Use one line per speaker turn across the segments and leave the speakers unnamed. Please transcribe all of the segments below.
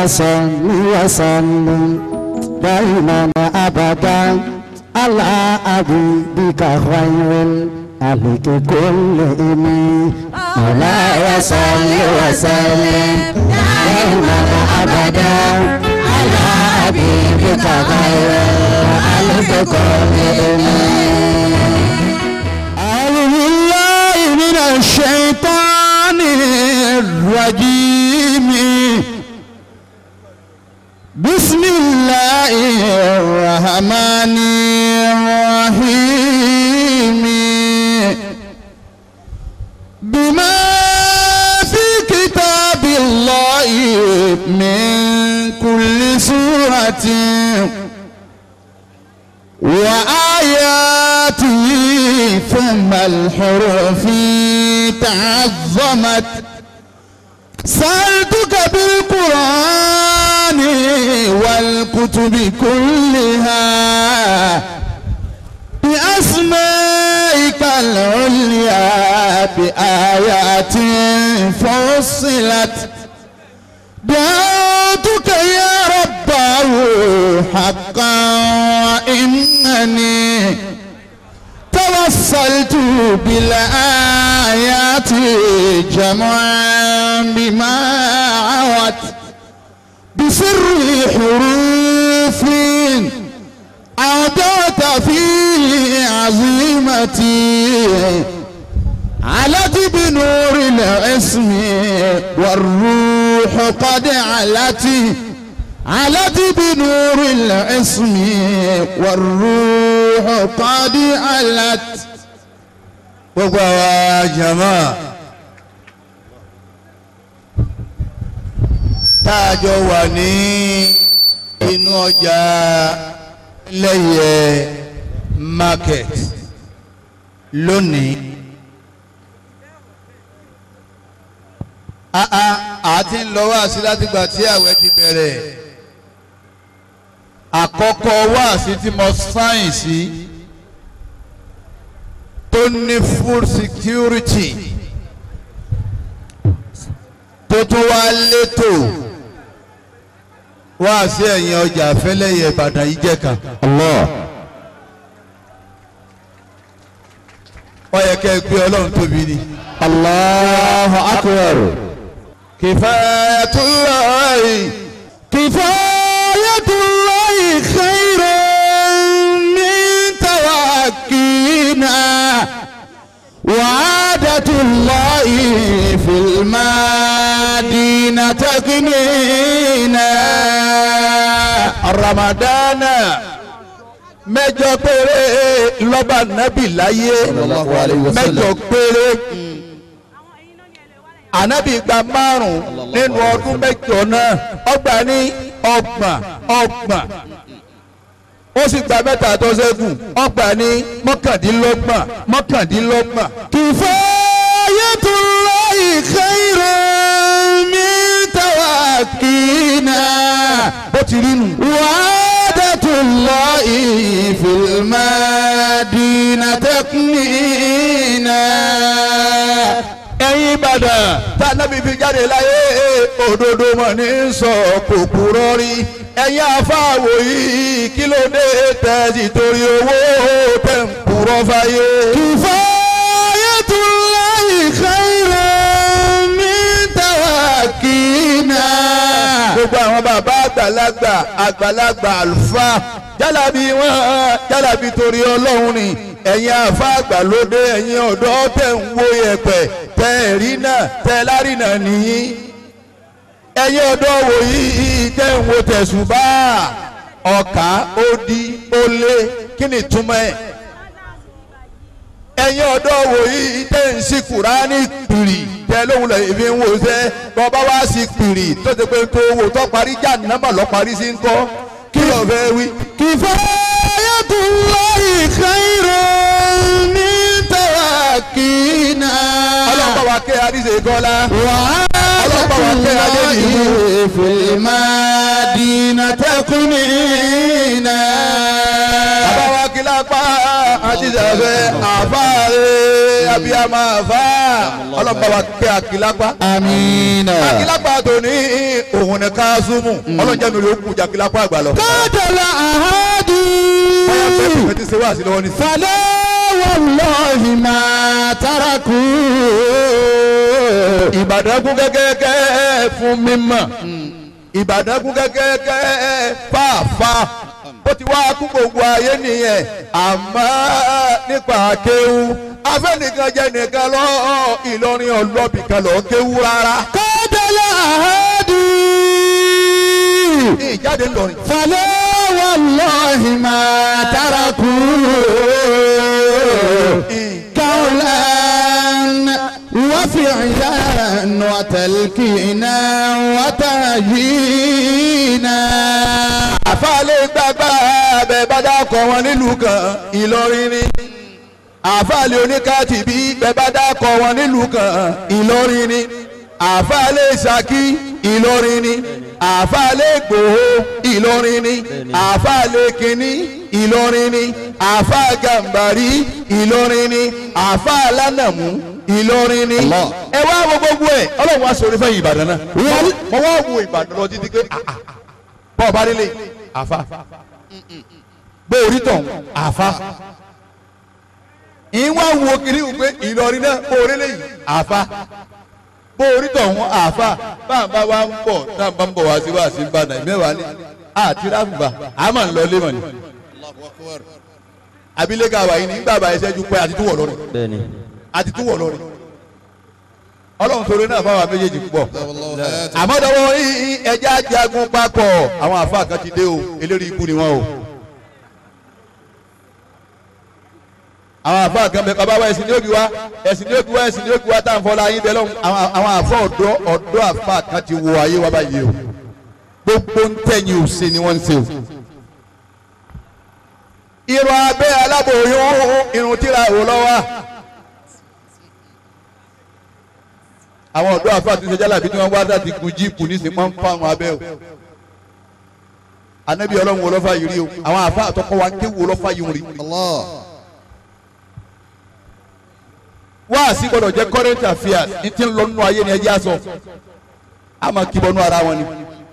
صل وسلم دائما أبدا على حبيبك خير الخلق كلهم مولاي صل وسلم دائما أبدا على حبيبك خير الخلق كلهم أعوذ بالله من الشيطان الرجيم بسم الله الرحمن الرحيم بما في كتاب الله من كل سورة وآياته ثم الحروف تعظمت سألتك بالقرآن والكتب كلها بأسمائك العليا بآيات فصلت دعوتك يا رباه حقا وإنني توصلت بالآيات جمعا بما عوت بسر حروف أودعت في عظيمتي علت بنور الاسم والروح قد علت علت بنور الاسم والروح قد علت
gbogbo àwa jama tá a jọ wà ní inú ọjà lẹ́yẹ market lónìí àà àti ń lọ wáàsí látìgbà tí àwẹ̀ ti bẹ̀rẹ̀ àkọ́kọ́ wáàsí tí mo sáyìn sí. Si tó ní food security tó tún wá létò wá sí ẹ̀yìn ọjà fẹ́lẹ́yẹ Ìbàdàn yìí jẹ́ kan.
Allah
ó yẹ kẹ́ ẹ gbé Ọlọ́run tóbi ni.
Allahu akbar
Kifayatullahi
kifayatullahi khairun min tawakkina wa'adatullahi fil madina taknina
Ramadana mẹ́jọ péré lọ́ba nábì láyé
Sallallahu alayhi wa sallam.
mẹ́jọ péré ànábì gba márùn nínú ọdún mẹ́jọ náà ọgbà ní ọgbọ̀n ọgbọ̀n ó sì gba mẹ́ta tó ṣẹ́kù ọgbà ní mọ́kàndínlọ́gbọ̀n mọ́kàndínlọ́gbọ̀n.
kifayatullahi khairun min tawakkina
bó ti rí nù.
wa'adatullahi fil madina taknina.
ẹ̀yin ìbàdàn tá nábì fi jáde láyé òdodo mọ̀ ní sọ kò kúrọ́ rí ẹ̀yin afáwò yìí kí ló dé tẹ̀sí torí owó tẹ̀ ń kúrọ́ fáyé.
kifayatullahi khairun min tawakkina.
gbogbo àwọn bàbá àgbàlagbà àgbàlagbà àlùfáà jálàbí wọn jálàbí torí ọlọ́run ni ẹ̀yin àfa àgbàlódé ẹ̀yin ọ̀dọ́ tẹ̀ ń wo yẹ̀pẹ̀ tẹ̀ ẹ̀rí náà tẹ̀ lárìnà nìyí ẹ̀yin ọ̀dọ́ wò yìí tẹ̀ ń wo tẹ̀sùbá ọ̀kà odi olé kí ni túmọ̀ ẹ̀ ẹ̀yin ọ̀dọ́ wò yìí tẹ̀ ń sí kùránì pìrì tẹ̀ lóhùn lẹ̀ ìfi ń wò sẹ́ bọ́ba wá sí pìrì tó ti pé tó wò tó parí jáde náà mà lọ́ parí sí ń kọ́ kí ló fẹ́ wí.
kifayatullahi khairun min tawakkina.
ọlọ́pàá wa kẹ́ àdìsẹ́ kọ́lá.
wa'adatullahi fil madina taknina.
bàbá wa kí lápá ajísàfẹ́ àfáàrẹ abiyama àfá ọlọ́pàá wa kẹ́ àkìlápá
Amina.
àkìlápá tó ní òun ní káásùmù ọlọ́jà mi ló kù jà àkìlápá àgbà lọ.
قاتل أحد
báyọ̀ pé kò ti ṣe wá sí lọ́wọ́ ní sí.
فلا والله ما تركوا
ìbàdàn kún kẹ́kẹ́kẹ́ fún mímọ́ ìbàdàn kún kẹ́kẹ́kẹ́ fàáfà ó ti wá kún gbogbo ayé nìyẹn àmọ́ nípa kéwú afẹ́nìkan jẹ́ nìkan lọ Ìlọrin ọlọ́bì kan lọ kéwú rárá
قاتل أحد
ìjáde ńlọrin.
فلا والله ما تركوا قولا وفعلا وتلكينا وتهجينا
àfàlẹ́ gbàgbà bẹ́ẹ̀ bá dákọ̀ wọn nílùú kan Ìlọrin ni àfàlẹ́ oníkàtì bí bẹ́ẹ̀ bá dákọ̀ wọn nílùú kan Ìlọrin ni àfàlẹ́ Ṣakí Ìlọrin ni àfàlẹ́ Ìgbòho Ìlọrin ni àfàlẹ́ kínní Ìlọrin ni àfà Gàmbàrí Ìlọrin ni àfà Alánàmú Ìlọrin ni
Allah.
ẹ wá wo gbogbo ẹ Ọlọ́run wá sọ orí fẹ́ Ìbàdàn náà mo wá wo Ìbàdàn lọ títí pé ah ah bọ́ọ̀ bá délé àfa bó orí tọ̀ àfa ìwà wo kiri wò pé Ìlọrin náà bó orí lè yìí àfa bó orí tọ̀ wọn àfa báńbá wa ń bọ̀ táǹbà ń bọ̀ wá sí wá sí Ìbàdàn mẹ́wàá ní àti ráfùbà a máa ń lọ lé mọ̀ ni abilékà wà yìí ní gbàgbà ẹsẹ̀ ju pé àti túwọ̀ lọ́rin
bẹ́ẹ̀ni
àti túwọ̀ lọ́rin ọlọ́run sọ̀rọ̀ náà fáwọn méjèèjì púpọ̀ àmọ́ dọ́wọ́ yìí ẹja jagun papọ̀ àwọn àfa kan ti dé o eléré ikú ni wọ́n o. àwọn àfa kan bẹ bàbá wa ẹ̀sìn ní òbí wa ẹ̀sìn ní òbí wa ẹ̀sìn ní òbí wa tá à ń fọlá yín bẹ lọ́hùn àwọn àwọn àfa ọ̀dọ́ ọ̀dọ́ àfa kan ti wo ayé wa báyìí o gbogbo ń tẹ̀yìn òsè ni wọ́n ń ṣe o. irun abẹ́ aláboyún irun tíra wò lọ́wọ́. àwọn ọ̀dọ́ àfa àti ìṣẹ́jà làbí tí wọ́n wá láti gun jíìpù nísìnyí wọ́n ń fa àwọn abẹ́ o anabi ọlọ́run wo lọ́fà yìí rí o àwọn àfa àtọkọ wa ń ké wo lọ́fà yìí rí. wáàsí gbọ́dọ̀ jẹ́ current affairs ní ti ń lọ nínú ayé ni ẹ jẹ́ àṣọ a máa kí bọ́nú ara wọn ni.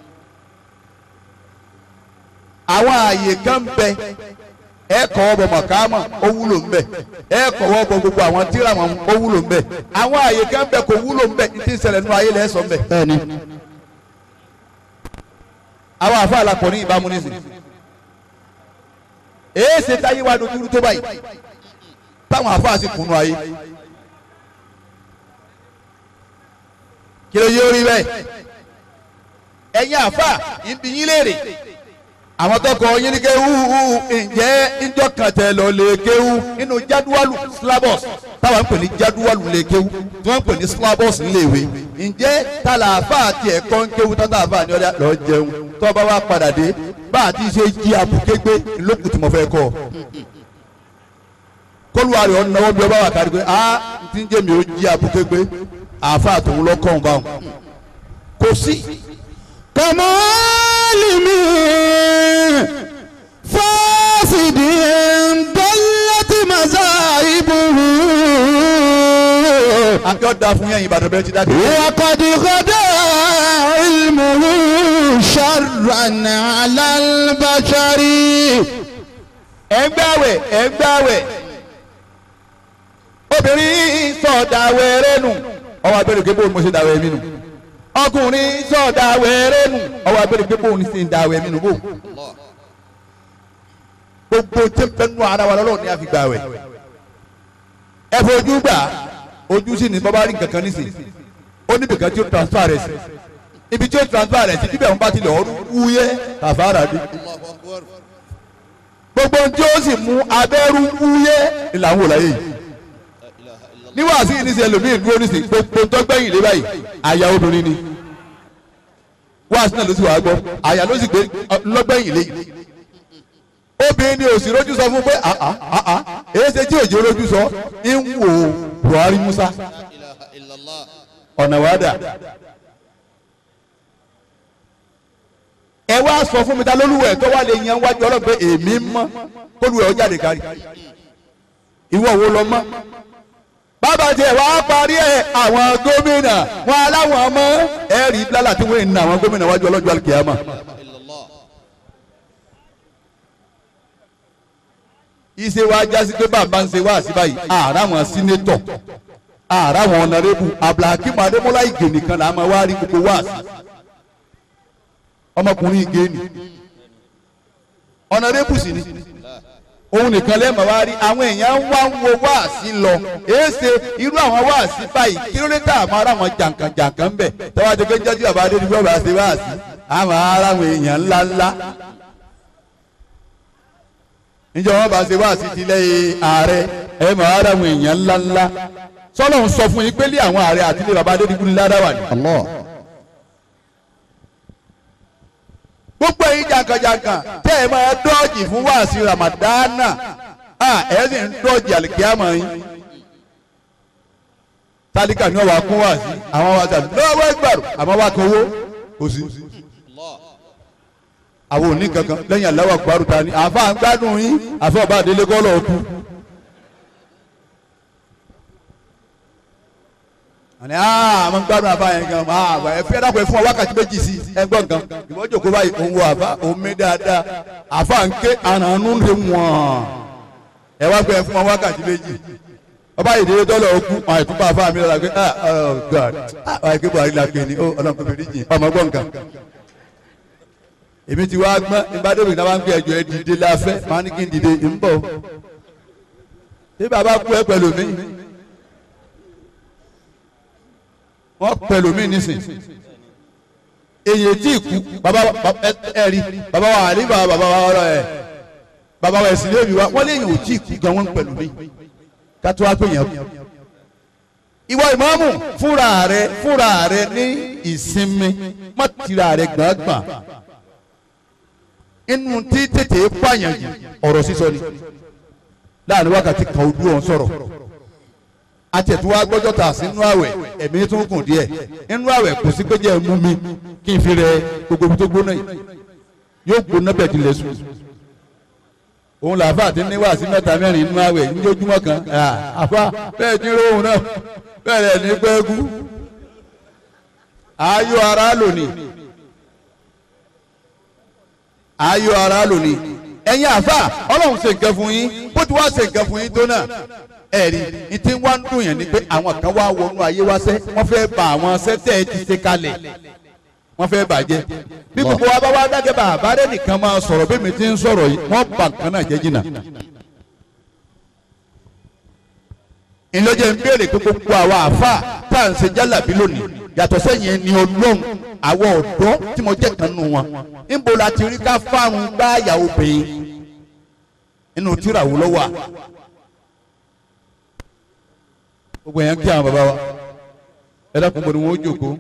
àwọn ààyè kan ń bẹ ẹ kọ́wọ́ bọ̀ mọ̀kámà ó wúlò ń bẹ ẹ kọ́wọ́ bọ̀ gbogbo àwọn tíra wọn ó wúlò ń bẹ àwọn ààyè kan ń bẹ kò wúlò ń bẹ ní ti ń ṣẹlẹ̀ nínú ayé lẹ́sọ̀ ń bẹ.
bẹ́ẹ̀ni
àwọn àfa àlàpọ̀ ní ìbámu nísìnyí èé ṣe táyé wa dojúrú tó báyìí táwọn àfa sì kùnú ayé kí ló yé orí bẹ́ẹ̀ ẹ̀yin àfa ìbí yín léèrè àwọn tọkọ yín ní kéwú ǹjẹ́ ìjọ kan tẹ lọ lè kéwú nínú jádúwálù syllabus táwọn ń pè ní jádúwálù lè kéwú tí wọ́n ń pè ní syllabus níléèwé ǹjẹ́ tàlàfà àti ẹ̀kọ́ ń kéwú tàlàfà ní ọ̀dà lọ jẹun tó bá wá padà dé bá a ti ṣe jí abùkégbé lókùn tí mo fẹ́ kọ́ kólúwa rẹ̀ ọ̀nà wọn bí ọba wà kárí pé a ti ń jẹ́ mi ó jí abùkégbé àáfà àtòun lọ́kọ̀ ọ̀hún báwọn kò sí
كمعلم فاسد ضلت مذاهبه
akẹ́ ọ̀dà fún yẹn Ìbàdàn bẹ́ẹ̀ ti dáadé.
وقد غدا علمه شرا على البشر
ẹ̀ ń gbàwẹ̀ ẹ̀ ń gbàwẹ̀ obìnrin sọ̀dàwẹ̀ rẹ̀ nù ọwọ́ abẹ́rẹ́ pé bóun mo ṣe dàwẹ̀ mi nù ọkùnrin sọ̀dàwẹ̀ rẹ̀ nù ọwọ́ abẹ́rẹ́ pé bóun ṣe dàwẹ̀ mi nù bò gbogbo tí ń bẹ nù ara wa lọ́lọ́run ni a fi gbàwẹ̀ ẹ fojú gbà ojú sí ni bọ́bá rí nǹkan kan nísìn ó níbi kan tí ó transfer rẹ̀ sí ibi tí ó transfer rẹ̀ sí bíbẹ̀ ń bá tilẹ̀ ọdún wúyẹ́ kàfàrà dé gbogbo ohun tí ó sì mú abẹ́rú wúyẹ́ ìlànà wò láyé yìí ní wàásù yìí níṣẹ́ lòmíì dúró níṣẹ́ gbogbo tó gbẹ̀yìn lé báyìí àyà obìnrin ni wàásù náà ló sì wà á gbọ́ àyà ló sì gbé lọ́gbẹ̀yìn lé obìnrin ni òsì rojú sọ fún pé àá àá èyí ṣe tí òjò rojú sọ ń wò Buhari Musa ọ̀nà wàdà ẹ wá sọ fún mi ta lólúwẹ̀ tó wà lè yan wájú ọlọ́pẹ́ èmi mọ́ kólúwẹ̀ ó jáde kárí ìwọ wo lọ mọ́ bàbá tiẹ̀ wá parí ẹ̀ àwọn gómìnà wọn aláwọn ọmọ ẹ̀rí lálà tí wọ́n ń na àwọn gómìnà wájú ọlọ́jọ́ alikiyama. ìṣe wa jásí pé bàbá ń ṣe wá sí báyìí ààrẹ àwọn sínétọ̀ ààrẹ àwọn ọ̀nàrẹ́bù abdulhakeem adémọlá ìgè nìkan là á máa wá rí gbogbo wá sí ọmọkùnrin ìgè ni ọ̀nàrẹ́bù sì ni òun nìkan lẹ́ẹ̀mọ̀ wá rí àwọn èèyàn wá ń wo wáàsí lọ èéṣe irú àwọn wáàsí báyìí kí ló dé tá àmọ́ ara wọn jàǹkànjàǹkàn ń bẹ̀ tọ́wọ́ ti pé jọ́jú bàbá adé níbi ọba ṣe wáàsí àmọ́ ara àwọn èèyàn ńláńlá níjọ́ wọn bá ṣe wáàsí ti lẹ́yìn ààrẹ ẹ̀ mọ̀ ara àwọn èèyàn ńláńlá sọ́lọ́ ń sọ fún yín pé lé àwọn ààrẹ àti ilé bàbá adé níbi ní ládàwà ni.
Allah.
gbogbo ẹ̀yin jàǹkànjàǹkàn tẹ́ ẹ máa dọ́ọ̀jì fún wáàsí ramadana ẹ sì ń dọ́ọ̀jì àlìkíyàmọ̀ yín tálíkà ni wọ́n wá kún wáàsí àwọn wá sàbí lọ́wọ́ ẹgbàrún àmọ́ wá kan owó kò sí. àwọn òní kankan lẹ́yìn aláwọ̀ àgbàrú ta ni àfa ń gbádùn yín àfa ọba àdélé kọ́ lọ́ọ́ kú. àní àmọ́ ń gbádùn àfa yẹn gan máa àgbà ẹ fẹ́ dàpọ̀ ẹ fún wa wákàtí méjì sí ẹ gbọ́ nǹkan ìwọ́n jòkó báyìí òun wo àfa òun mí dáadáa àfa ń ké àrànú lè wọ̀n ẹ wá pé ẹ fún wa wákàtí méjì ọba ìdílé tọ́lọ̀ okú àwọn ìtúpọ̀ àfa mi lọ́la pé ah oh god ah wáyé kí buhari la pè ní ó ọlọ́run kò fèrè jìn ọmọ gbọ́ nǹkan èmi ti wá gbọ́n ìbádọ́bì náà wá ń gbé ẹjọ́ ẹ dìde láfẹ́ máa ní kí n dìde ń bọ̀ ṣé bàbá kú ẹ pẹ̀lú mi wọ́n pẹ̀lú mi nísìn èyí tí kú bàbá ẹ rí bàbá wa àlè bàbá bàbá wa ọ̀rọ̀ ẹ̀ bàbá wa ẹ̀sìn lébi wa wọ́n léyìn ò tí kú gan wọ́n pẹ̀lú mi kátó wá pé yẹn kú. ìwọ ìmáàmù fúnra rẹ fúnra rẹ ní ìsinmi má tira rẹ gbàngbàn inú tí tètè pààyàn jù ọ̀rọ̀ sísọ ni láàrin wákàtí kan ojú ọ̀hún sọ̀rọ̀ àtẹ̀tùwá gbọ́jọ́ tà sí inú àwẹ̀ ẹ̀mí tó ń kùn díẹ̀ inú àwẹ̀ kò sí pé jẹ́ mú mi kí n fi rẹ gbogbo ibi tó gbóná yìí yóò gbóná bẹ̀ dilẹ̀ sùn. òun làáfà ti ní wàásí mẹ́ta mẹ́rin inú àwẹ̀ níjojúmọ́ kan àfa bẹ́ẹ̀ ní rohùn náà bẹ́ẹ̀ rẹ̀ ní pẹ́ẹ́kú. ayọ̀ ara lónìí ayọ̀ ara lónìí ẹ̀yin àfa ọlọ́run ṣe nǹkan fún yín bó ti wá ṣe nǹkan fún yín tó náà ẹ̀rí ní tí wọ́n ń dùn yẹn ni pé àwọn kan wá wọnú ayé wá sẹ́ wọ́n fẹ́ bà àwọn sẹ́tẹ̀ ẹ ti ṣe kalẹ̀ wọ́n fẹ́ bàjẹ́ bí gbogbo wa bá wá dákẹ́ bá àbárẹ́ nìkan máa sọ̀rọ̀ bí mi ti ń sọ̀rọ̀ yìí wọ́n bà nǹkan náà jẹ́ jìnnà. ìlọ́jẹ̀ ń béèrè pé gbogbo àwa àfa tá à ń ṣe jálàbí lónìí yàtọ̀ sẹ́yìn ẹni ọlọ́run àwọn ọ̀dọ́ tí mo jẹ́ kan nù wọn níbo la ti rí ká fárun gbáàyà obìnrin inú tíra wò lọ́wọ́ à gbogbo yẹn kí àwọn baba wa ẹ dákun bọ̀ ni wọ́n jókòó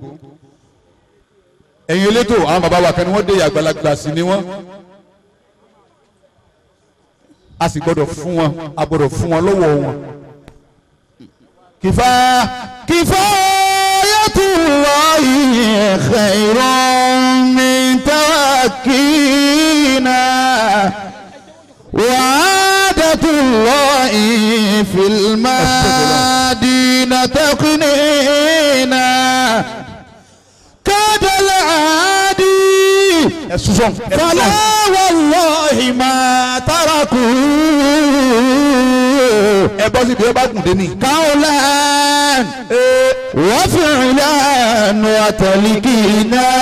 ẹ̀yin elétò àwọn baba wa kan ni wọ́n dé àgbàlagbà sí ni wọ́n a sì gbọ́dọ̀ fún wọn a gbọ́dọ̀ fún wọn lọ́wọ́ wọn. kìfà
Kifayatullahi khairun min tawakkina wa'adatullahi fil madina taqnina kadal adi
ẹ sùsọ̀n ẹ
فلا
sùsọ̀n
والله ما تركوا
ẹ bọ́ síbi ẹ bá gùn dé ní.
قولا وفعلا وتلقينا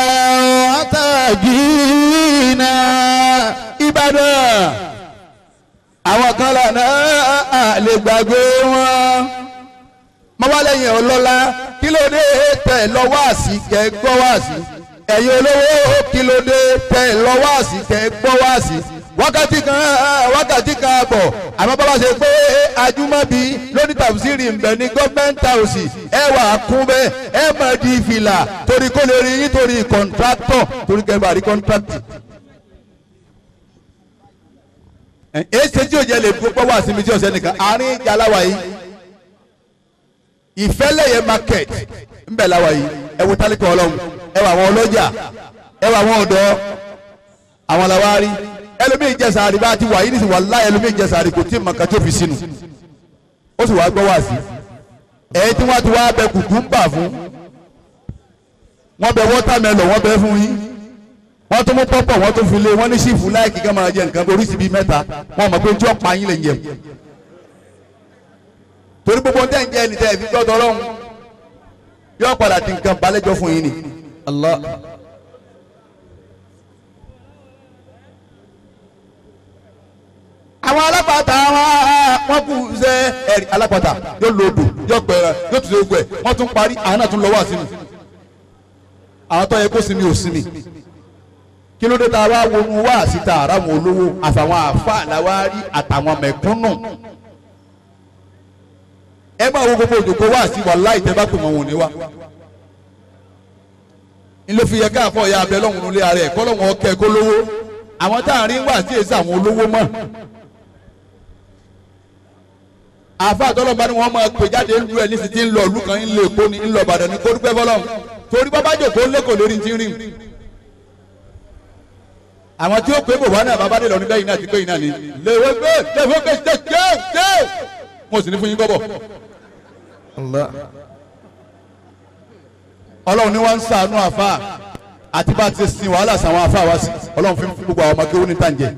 وتجينا
Ìbàdàn àwọn kan lànà lè gbàgbé wọn mọ́wálẹ́yìn ọlọ́lá kí ló dé tẹ̀ lọ wáàsí kẹ́ gbọ́ wáàsí ẹ̀yin olówó kí ló dé tẹ̀ lọ wáàsí kẹ́ gbọ́ wáàsí wákàtí kan wákàtí kan àbọ̀ àmọ́ bàbá ṣe pé ajúmọ́bí lóní tàbísírì ń bẹ ní gọ́ọ̀mẹ́ntì àwòsì ẹ wà á kún bẹ́ẹ̀ ẹ máa di fìlà torí kó lè rí yín torí kọ̀ǹtráktọ̀ torí kẹ́ bá rí kọ́ǹtráktì. èsì tí òjò lè gbọ́ wá sí mi tí ọ̀sẹ̀ nìkan àárín ìjà aláwa yìí ìfẹ́lẹ́yẹ market ńbẹ̀ láwa yìí ẹ wo tálíkà ọlọ́run ẹ wọ àwọn ọlọ́jà ẹ wọ àwọn ọ̀dọ́ àwọn làwárí ẹlòmíì jẹsàárì bá ti wà yìí nísìnyí wàláhì ẹlòmíì jẹsàárì kò tí ì màkà tó fi sínú ó sì wá gbọ́ wá sí ẹ̀yin tí wọ́n ti wá bẹ kùkúmbà fún wọ́n bẹ wọ́tàmẹ́lọ̀ wọ́n bẹ fún yín wọ́n tún mú pọ́pọ̀ wọ́n tún fi lé wọ́n ní sífù láìkí ká máa jẹ nǹkan oríṣi bíi mẹ́ta wọ́n mọ̀ pé tí wọ́n pa yín lè jẹ torí gbogbo tẹ́ ń jẹ́ ẹni tẹ́ ẹ fi gbọ́dọ̀ ọlọ́run yóò padà di nǹkan balẹ̀jọ́ fún yín ni.
Allah.
àwọn alápàtà wọn kù ṣe ẹ̀rí alápàtà yóò lo odò yóò pẹ̀rẹ̀ yóò tún ṣe gbogbo ẹ̀ wọ́n tún parí àwọn náà tún lọ wá sínú àwọn tó yẹ kó sinmi ò sinmi kí ló dé tá a wá wọnú wá síta ara wọn olówó àfàwọn àáfàá làwárí àtàwọn mẹ̀kúnnù ẹ máa wo gbogbo òjòkó wá sí wàláhì tẹ́ bá pè wọn wò ní wá ilé fi yẹ káàfọ̀ ya abẹ lọ́hùn nílé ara ẹ̀ kọ́ lọ́hùn ọkẹ́ kó lówó àwọn tá à ń rí wá sí èsì àwọn olówó mọ́ àfa àtọ́lọ́ba ni wọ́n máa pè jáde ń lu ẹ̀ nísìsiyìí tí ń lọ ìlú kan ń lè kó ni ń lọ Ìbàdàn ní kó dúpẹ́ fọlọ́hùn torí bàbá jòkó lẹ́kọ̀ọ́ lórí ti ń rìn àwọn tí ó pé bòbá náà bàbá dé lọ nígbà yìí náà ti pé yìí náà ni lèwe gbé lèwe gbé ṣe ṣe ṣe mo sì ní fún yín gbọ́bọ̀
Allah.
ọlọ́run ni wọ́n ń sàánú àfa àti bá a ti sin wàhálà sàwọn àfa wá sí ọlọ́run fi ń fún gbogbo àwọn ọmọ kéwú ní tàǹjẹ̀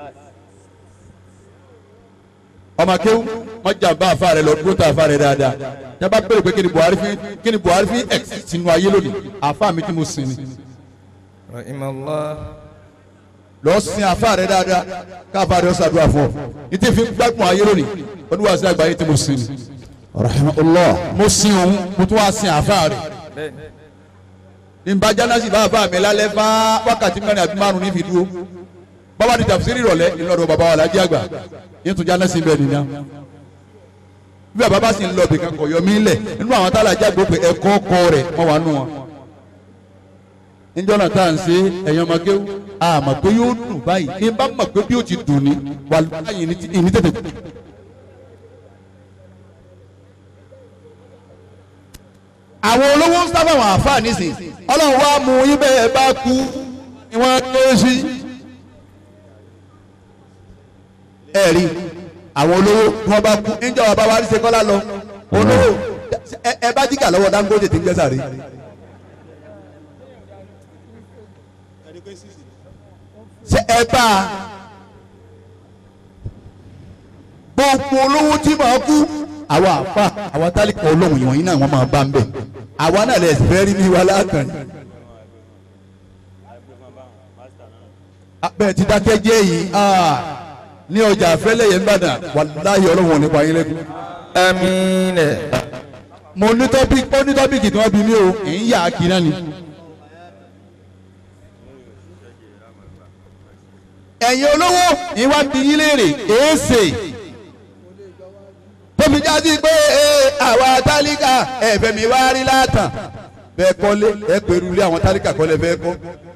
ọmọ kéwú wọ́n jàǹbá àfa rẹ̀ lọ dúró tó àfa rẹ̀ dáadáa jábá bẹ̀rẹ̀ pé kí ni Buhari fi kí ni Buhari fi ẹ̀ sínú ayé lónìí àfa mi tí mo sin ni
Rahimallah.
lọ sin àfa rẹ̀ dáadáa káfa rẹ̀ ọ̀sàdúrà fún ọ ní tí fi gbádùn ayé lónìí oníwàásù àgbáyé tí mo sin ni
Rahimahullah.
mo sin òun mo tún wá sin àfa rẹ̀ ní bá jánásì bá bá mi lálẹ́ fá wákàtí mẹ́rin àbí márùn-ún ní fi dúró bàbá di tàfsírì ìrọ̀lẹ́ ìlọ́dọ̀ bàbá wa lájí àgbà yín tún jánásì bẹ́ẹ̀ nìyà bí bàbá bá sì ń lọ bìkan kọ̀ yọ mí lẹ̀ nínú àwọn tálà jágbó pé ẹ̀kọ́ kọ rẹ̀ wọ́n wà nù wọn. níjọ́ náà tá à ń ṣe ẹ̀yàn ọmọ kéwú a mọ̀ pé yóò dùn báyìí ní bá mọ̀ pé bí ó ti dùn ní wà láyé ní tètè. àwọn olówó ń sábà wọn àfáà nísìn ọlọ́run wá mú yín bẹ́ẹ̀ bá kú ni wọ́n lé sí. ẹ rí àwọn olówó tí wọ́n bá kú níjọ́ bàbá wa rí ṣe kọ́lá lọ olówó ẹ- ẹ bá jígà lọ́wọ́ Dangote tí ń gbẹ́sà rí. ṣé ẹ bá a gbogbo olówó tí màá kú àwa àfa àwa tálíkà olóhùn ìwọ̀nyí náà wọ́n máa bá ń bẹ̀ àwa náà lè fẹ́ rí ní wa látàn bẹ́ẹ̀ ti dákẹ́ jẹ́ yìí ah, ní ọjà àfẹ́lẹ́ yẹn ń bàdàn wàláyé ọlọ́run ò ní pa yín lẹ́kùn.
Àmín.
mo ní tọ́píkì ó ní tọ́píkì tí wọ́n bí mi o kì í yà á kí náà ni. ẹ̀yin olówó ni wọ́n bí yín léèrè èèṣe tóbi jáde pé ee, àwa tálíkà ẹ̀fẹ̀ mi wá rí látàn bẹ́ẹ̀ kọ́lé ẹ̀ pẹ̀lú ilé àwọn tálíkà kọ́lé bẹ́ẹ̀ kọ́.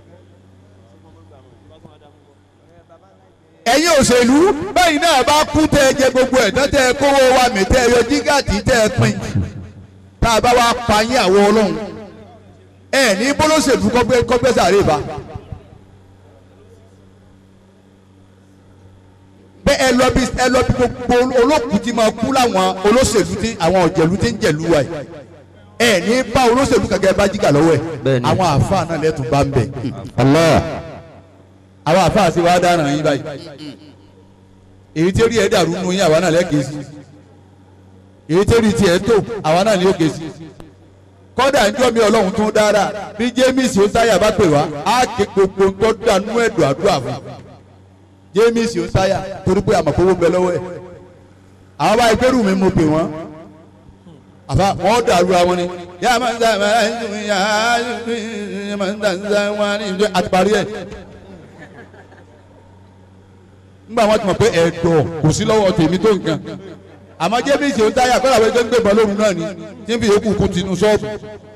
ẹ̀yin òṣèlú bẹ́ẹ̀ náà bá kú tẹ́ ẹ jẹ gbogbo ẹ̀ tán tẹ́ ẹ kówó wa mi tẹ́ ẹ yọ jígàtì tẹ́ ẹ pin tá a bá wá pa yín àwọn ọlọ́run ẹ ní bólóṣèlú kọ́gbẹ́ kọ́gbẹ́ sàré bá. bẹ́ẹ̀ ẹ lọ bí ẹ lọ bí gbogbo olókùú ti máa kú láwọn olóṣèlú tí àwọn ọ̀jẹ̀lú ti ń jẹ̀lú wa yìí ẹ ní bá olóṣèlú kankan bá jígà lọ́wọ́ ẹ̀
Bẹ́ẹ̀ni.
àwọn àáfàá náà lẹ́tùn bá ń bẹ̀
Allah.
àwọn àáfàá sì wá dáná yín báyìí èyí tí ó rí ẹ dàrú nù yín àwa náà lẹ́kẹ̀ẹ́ sí èyí tí ó rí tiẹ̀ tó àwa náà ní òkè sí kọ́dà ń jọ́ mi ọlọ́run tún dára bí james ó táyà bá pè wá á ké gbogbo tó dànù ẹ̀dùn àdúrà fún james ó táyà torí pé àmọ̀kówó bẹ lọ́wọ́ ẹ̀ àwọn báyìí pẹ́rù mi mo pè wọ́n àfa wọn dàrú àwọn ni yà á máa ń sábà yà á máa ń sábà wọn ni ìjọ àti parí ẹ̀ nígbà wọn ti mọ̀ pé ẹ̀dọ̀ kò sí lọ́wọ́ tèmi tó nǹkan àmọ́ jébìsì ń táyà kọ́lá wẹ́ẹ́ tó ń gbébọn lóhùn náà ni tí ń fi yòókù kú tinú ṣọ́ọ̀bù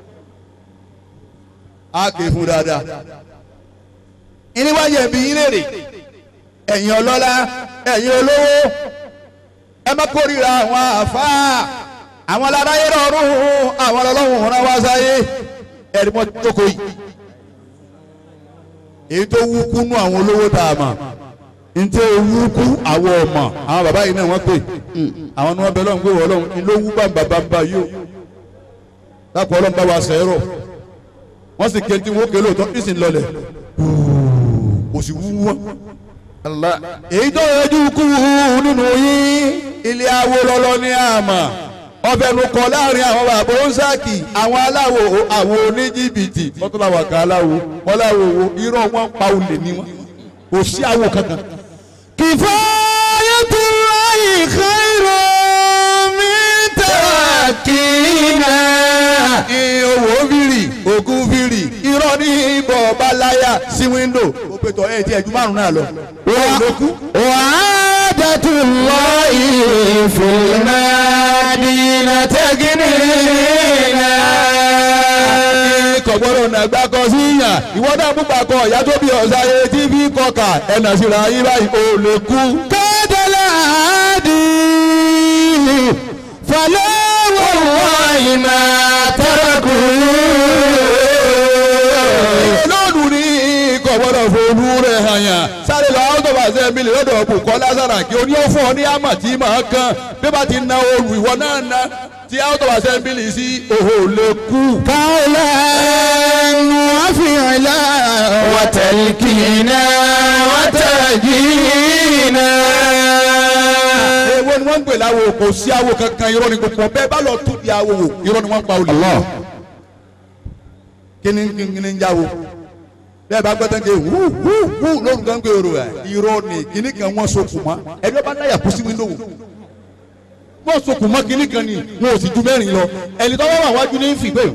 á ké fún dáadáa. ìníwájú ẹ̀bí yín léèrè ẹ̀yin ọlọ́lá ẹ̀yin olówó ẹ má kórìíra àwọn àfáà àwọn aláráyé rọrùn àwọn ọlọ́run rán wá sáyé ẹ̀rí mọ́ jókòó yìí èyí tó wú kúnú àwọn olówó tá a mọ̀ ntẹ owó kú àwọn ọmọ àwọn bàbá yìí náà wọ́n pè àwọn ni wọ́n bẹ lọ́hùn pé wọ́n lọ́hùn ni ló wú bàbà bàbà yìí o lápò ọlọ́run bá wa sẹ́rọ̀ wọ́n sì ké tí wọ́n ké lóòótọ́ ní sì ń lọlẹ̀ kò sì wú wọn.
Allah.
èyí tó yẹjú kú nínú yín ilé awo lọ́lọ́ ní àmà ọbẹ̀ nu kọ láàrin àwọn bàbá onsáàkì àwọn aláwo àwọn oníjìbìtì wọ́n tún làwọn kan aláwo wọ́n láwo wo irọ́ wọn pa olè ní wọn kò sí awo kankan.
Kifayatullahi khairun min tawakkina.
owó fìrì ògùn fìrì irọ́ ní ibọ̀ balaya sí wíńdò ó pé tọ́ ẹ̀ tí ẹ̀jú márùn-ún náà lọ. wọ́n ló kú.
Wa'adatullahi fil madina tagnina.
kò gbọ́dọ̀ nàgbà kọ sí yàn ìwọ náà mú pàkọ ìyá tó bí ọ̀sá yẹ tí fi kọkà ẹnà síra yín báyìí ò lè kú.
Kadala adi. Fala wallahi ma taraku.
olóòdù ní kò gbọ́dọ̀ fòlù rẹ̀ hàn yàn sáré lọ àwọn tó bá ṣe mílíọ̀nù lọ́dọ̀ bùkọ́ lásàrà kí o ní ó fún ọ ní àmà tí màá kàn bí bá ti na olù ìwọ náà na tí àwọn tó bá ṣe mílíọ̀nù sí òhò lè kú.
قولا وفعلا وتلكينا وتجينا
èwo ni wọ́n ń pè láwo kò sí awo kankan irọ́ ni gbogbo bẹ́ẹ̀ bá lọ tún di awo wò irọ́ ni wọ́n ń pa olè. kíni kíni ń jáwo bẹ́ẹ̀ bá gbọ́dọ̀ ké wú wú wú lóhùn kan pé oro ẹ̀ irọ́ ni kíní kan wọ́n so kùmọ́ ẹni wọ́n bá dáyà kú sí wíńdò wò wọ́n so kùmọ́ kíní kan ni wọn ò sì ju mẹ́rin lọ ẹni tó wá wà wájú ní fi pé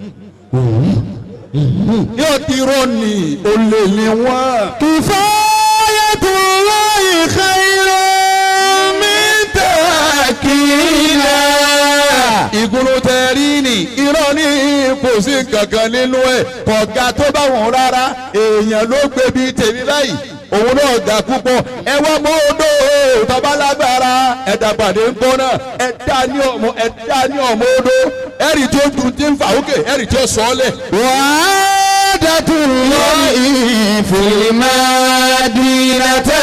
yóò ti irọ́ ni olè ni wọ́n.
كفاية الله خير من تأكينا
ìgúnlù tẹ̀rí ni irọ́ ní kò sí kankan nínú ẹ̀ kọ̀ọ̀gá tó bá wọn rárá èèyàn ló gbé bíi tèmi báyìí òun náà ga púpọ̀ ẹ wá mọ́ odò tọ́ba lágbára ẹ̀dá pàdé ń kọ́ náà ẹ̀dá ní ọmọ ẹ̀dá ní ọmọ odò ẹ̀rì tí ó dùn tí ń fà ókè ẹ̀rì tí ó sọ ọ́ lẹ̀.
وعادة الله في المدينة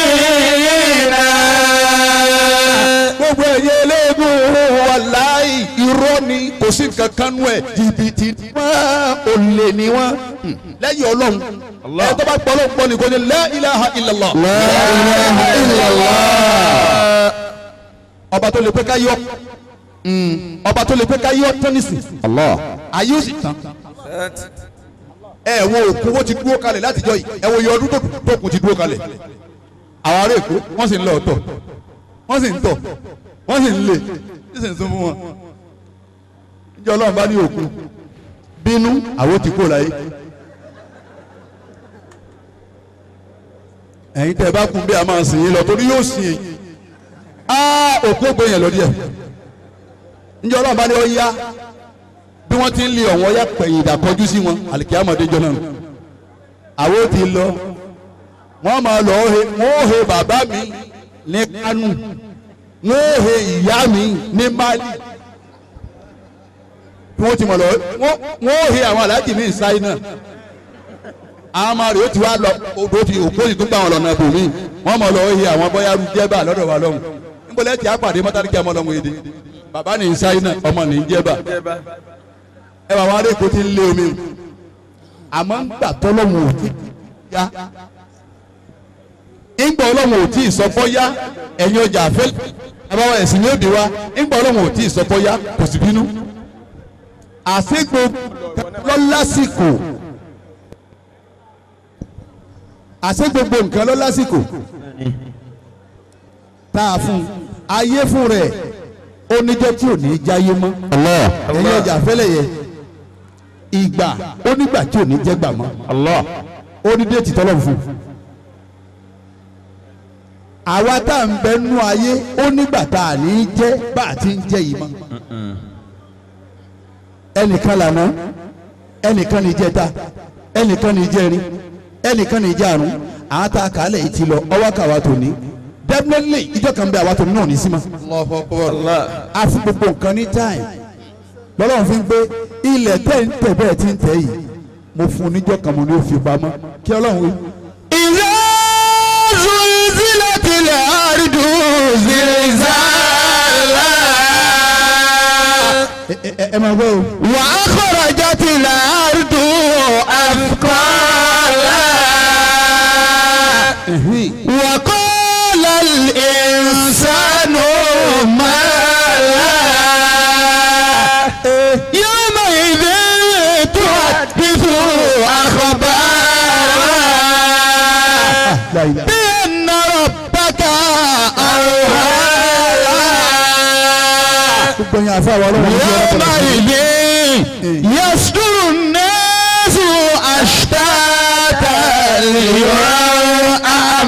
تكنينا
gbogbo ẹ̀yẹ eléégún wàláì irọ́ ni kò sí kankan nù ẹ̀ jìbìtì ni wọ́n olè ni wọ́n lẹ́yìn ọlọ́run ẹ̀ tó bá gbọ́ ọlọ́run gbọ́ ni kò ní la ilaha illallah.
لا إله إلا الله
ọba tó lè pé ká yọ ọba tó lè pé ká yọ tán nísìn
Allah.
ayé ó sì tán ẹ wo òkú wo ti dúró kalẹ̀ látijọ́ yìí ẹ wo iye ọdún tó tó kù ti dúró kalẹ̀ àwọn ará èkó wọ́n sì ń lọ ọ̀tọ̀ wọ́n sì ń tọ̀ wọ́n sì ń lè ní sì ń sún fún wọn níjọ́ ọlọ́run bá ní òkú bínú àwọn ti kó láyé ẹ̀yin tẹ́ ẹ bá kún bí a máa sìn yín lọ torí yóò sìn yín aa òkú ògbé yẹn lọ díẹ̀ níjọ́ ọlọ́run bá ní ọ yá bí wọ́n ti ń lé ọ̀wọ́n yá pẹ̀yìn ìdàkọjú sí wọn àlìkíyàmọ̀dé jọ náà àwọn ò ti lọ wọ́n máa lọ he wọ́n ó he bàbá mi ní Kánò wọ́n ó he ìyá mi ní Mali bí wọ́n ti mọ̀ lọ wọ́n wọ́n ó he àwọn aláàjì mi ìsáyé náà àwọn ọmọ rẹ̀ ó ti wá lọ odò ti òkú òsì tún gbà wọn lọ́nà ibòmí wọ́n mọ̀ lọ he àwọn bọ́yá rú jẹ́bà lọ́dọ̀ wa lọ́hùn níbo tí a pàdé mọ́tàlíkì ọmọ lọ́hùn èdè bàbá ní ìsáyé náà ọmọ ní jẹ́bà ẹ wà wọn adéko ti ń lé omi o àmọ́ ń gbà tọ́lọ́mù ò tí ya ńgbà ọlọ́mù ò tí ì sọpọ́ ya ẹ̀yin ọjà àfẹ́ àbáwọ̀ ẹ̀sìn ní òbí wa ńgbà ọlọ́mù ò tí ì sọpọ́ ya kò sì bínú àṣegbò lọ́lásìkò àṣegbogbo nǹkan lọ́lásìkò tá a fún ayé fún rẹ̀ ó níjọ́ tí ò ní í jáyé mọ́
Allah.
ẹ̀yin ọjà àfẹ́lẹ̀ yẹ ìgbà ó nígbà tí ò ní jẹ́ gbà mọ́
Allah.
ó ní déètì tọ́lọ̀ fún un. àwa tá à ń bẹ nú ayé ó nígbà tá à ní í jẹ́ bá a ti ń jẹ́ yìí mọ́. ẹnìkan lànà ẹnìkan ní jẹta ẹnìkan ní jẹrin ẹnìkan ní jàrún àwọn tá a kà á lẹ̀ yìí ti lọ ọwọ́ kàwá tó ní definitely ìjọ kan bẹ àwa tó ní náà ní sí ma.
Allah.
a fún gbogbo nǹkan ní time lọ́lọ́run fi ń gbé ilẹ̀ tẹ̀ ń tẹ̀ bẹ́ẹ̀ ti ń tẹ̀ yìí mo fún un níjọ́ kan mo ní ó fi pamọ́ kí ọlọ́run wí.
إذا
ẹ ẹ máa gbọ́ o.
وأخرجت الأرض أثقالها وقال الإنسان ما لها يومئذ تحدث أخبارها بأن ربك أوحى
gbogbo yẹn àfa wa ọlọ́run ní ọlọ́run
يومئذ يصدر الناس أشتاتا ليروا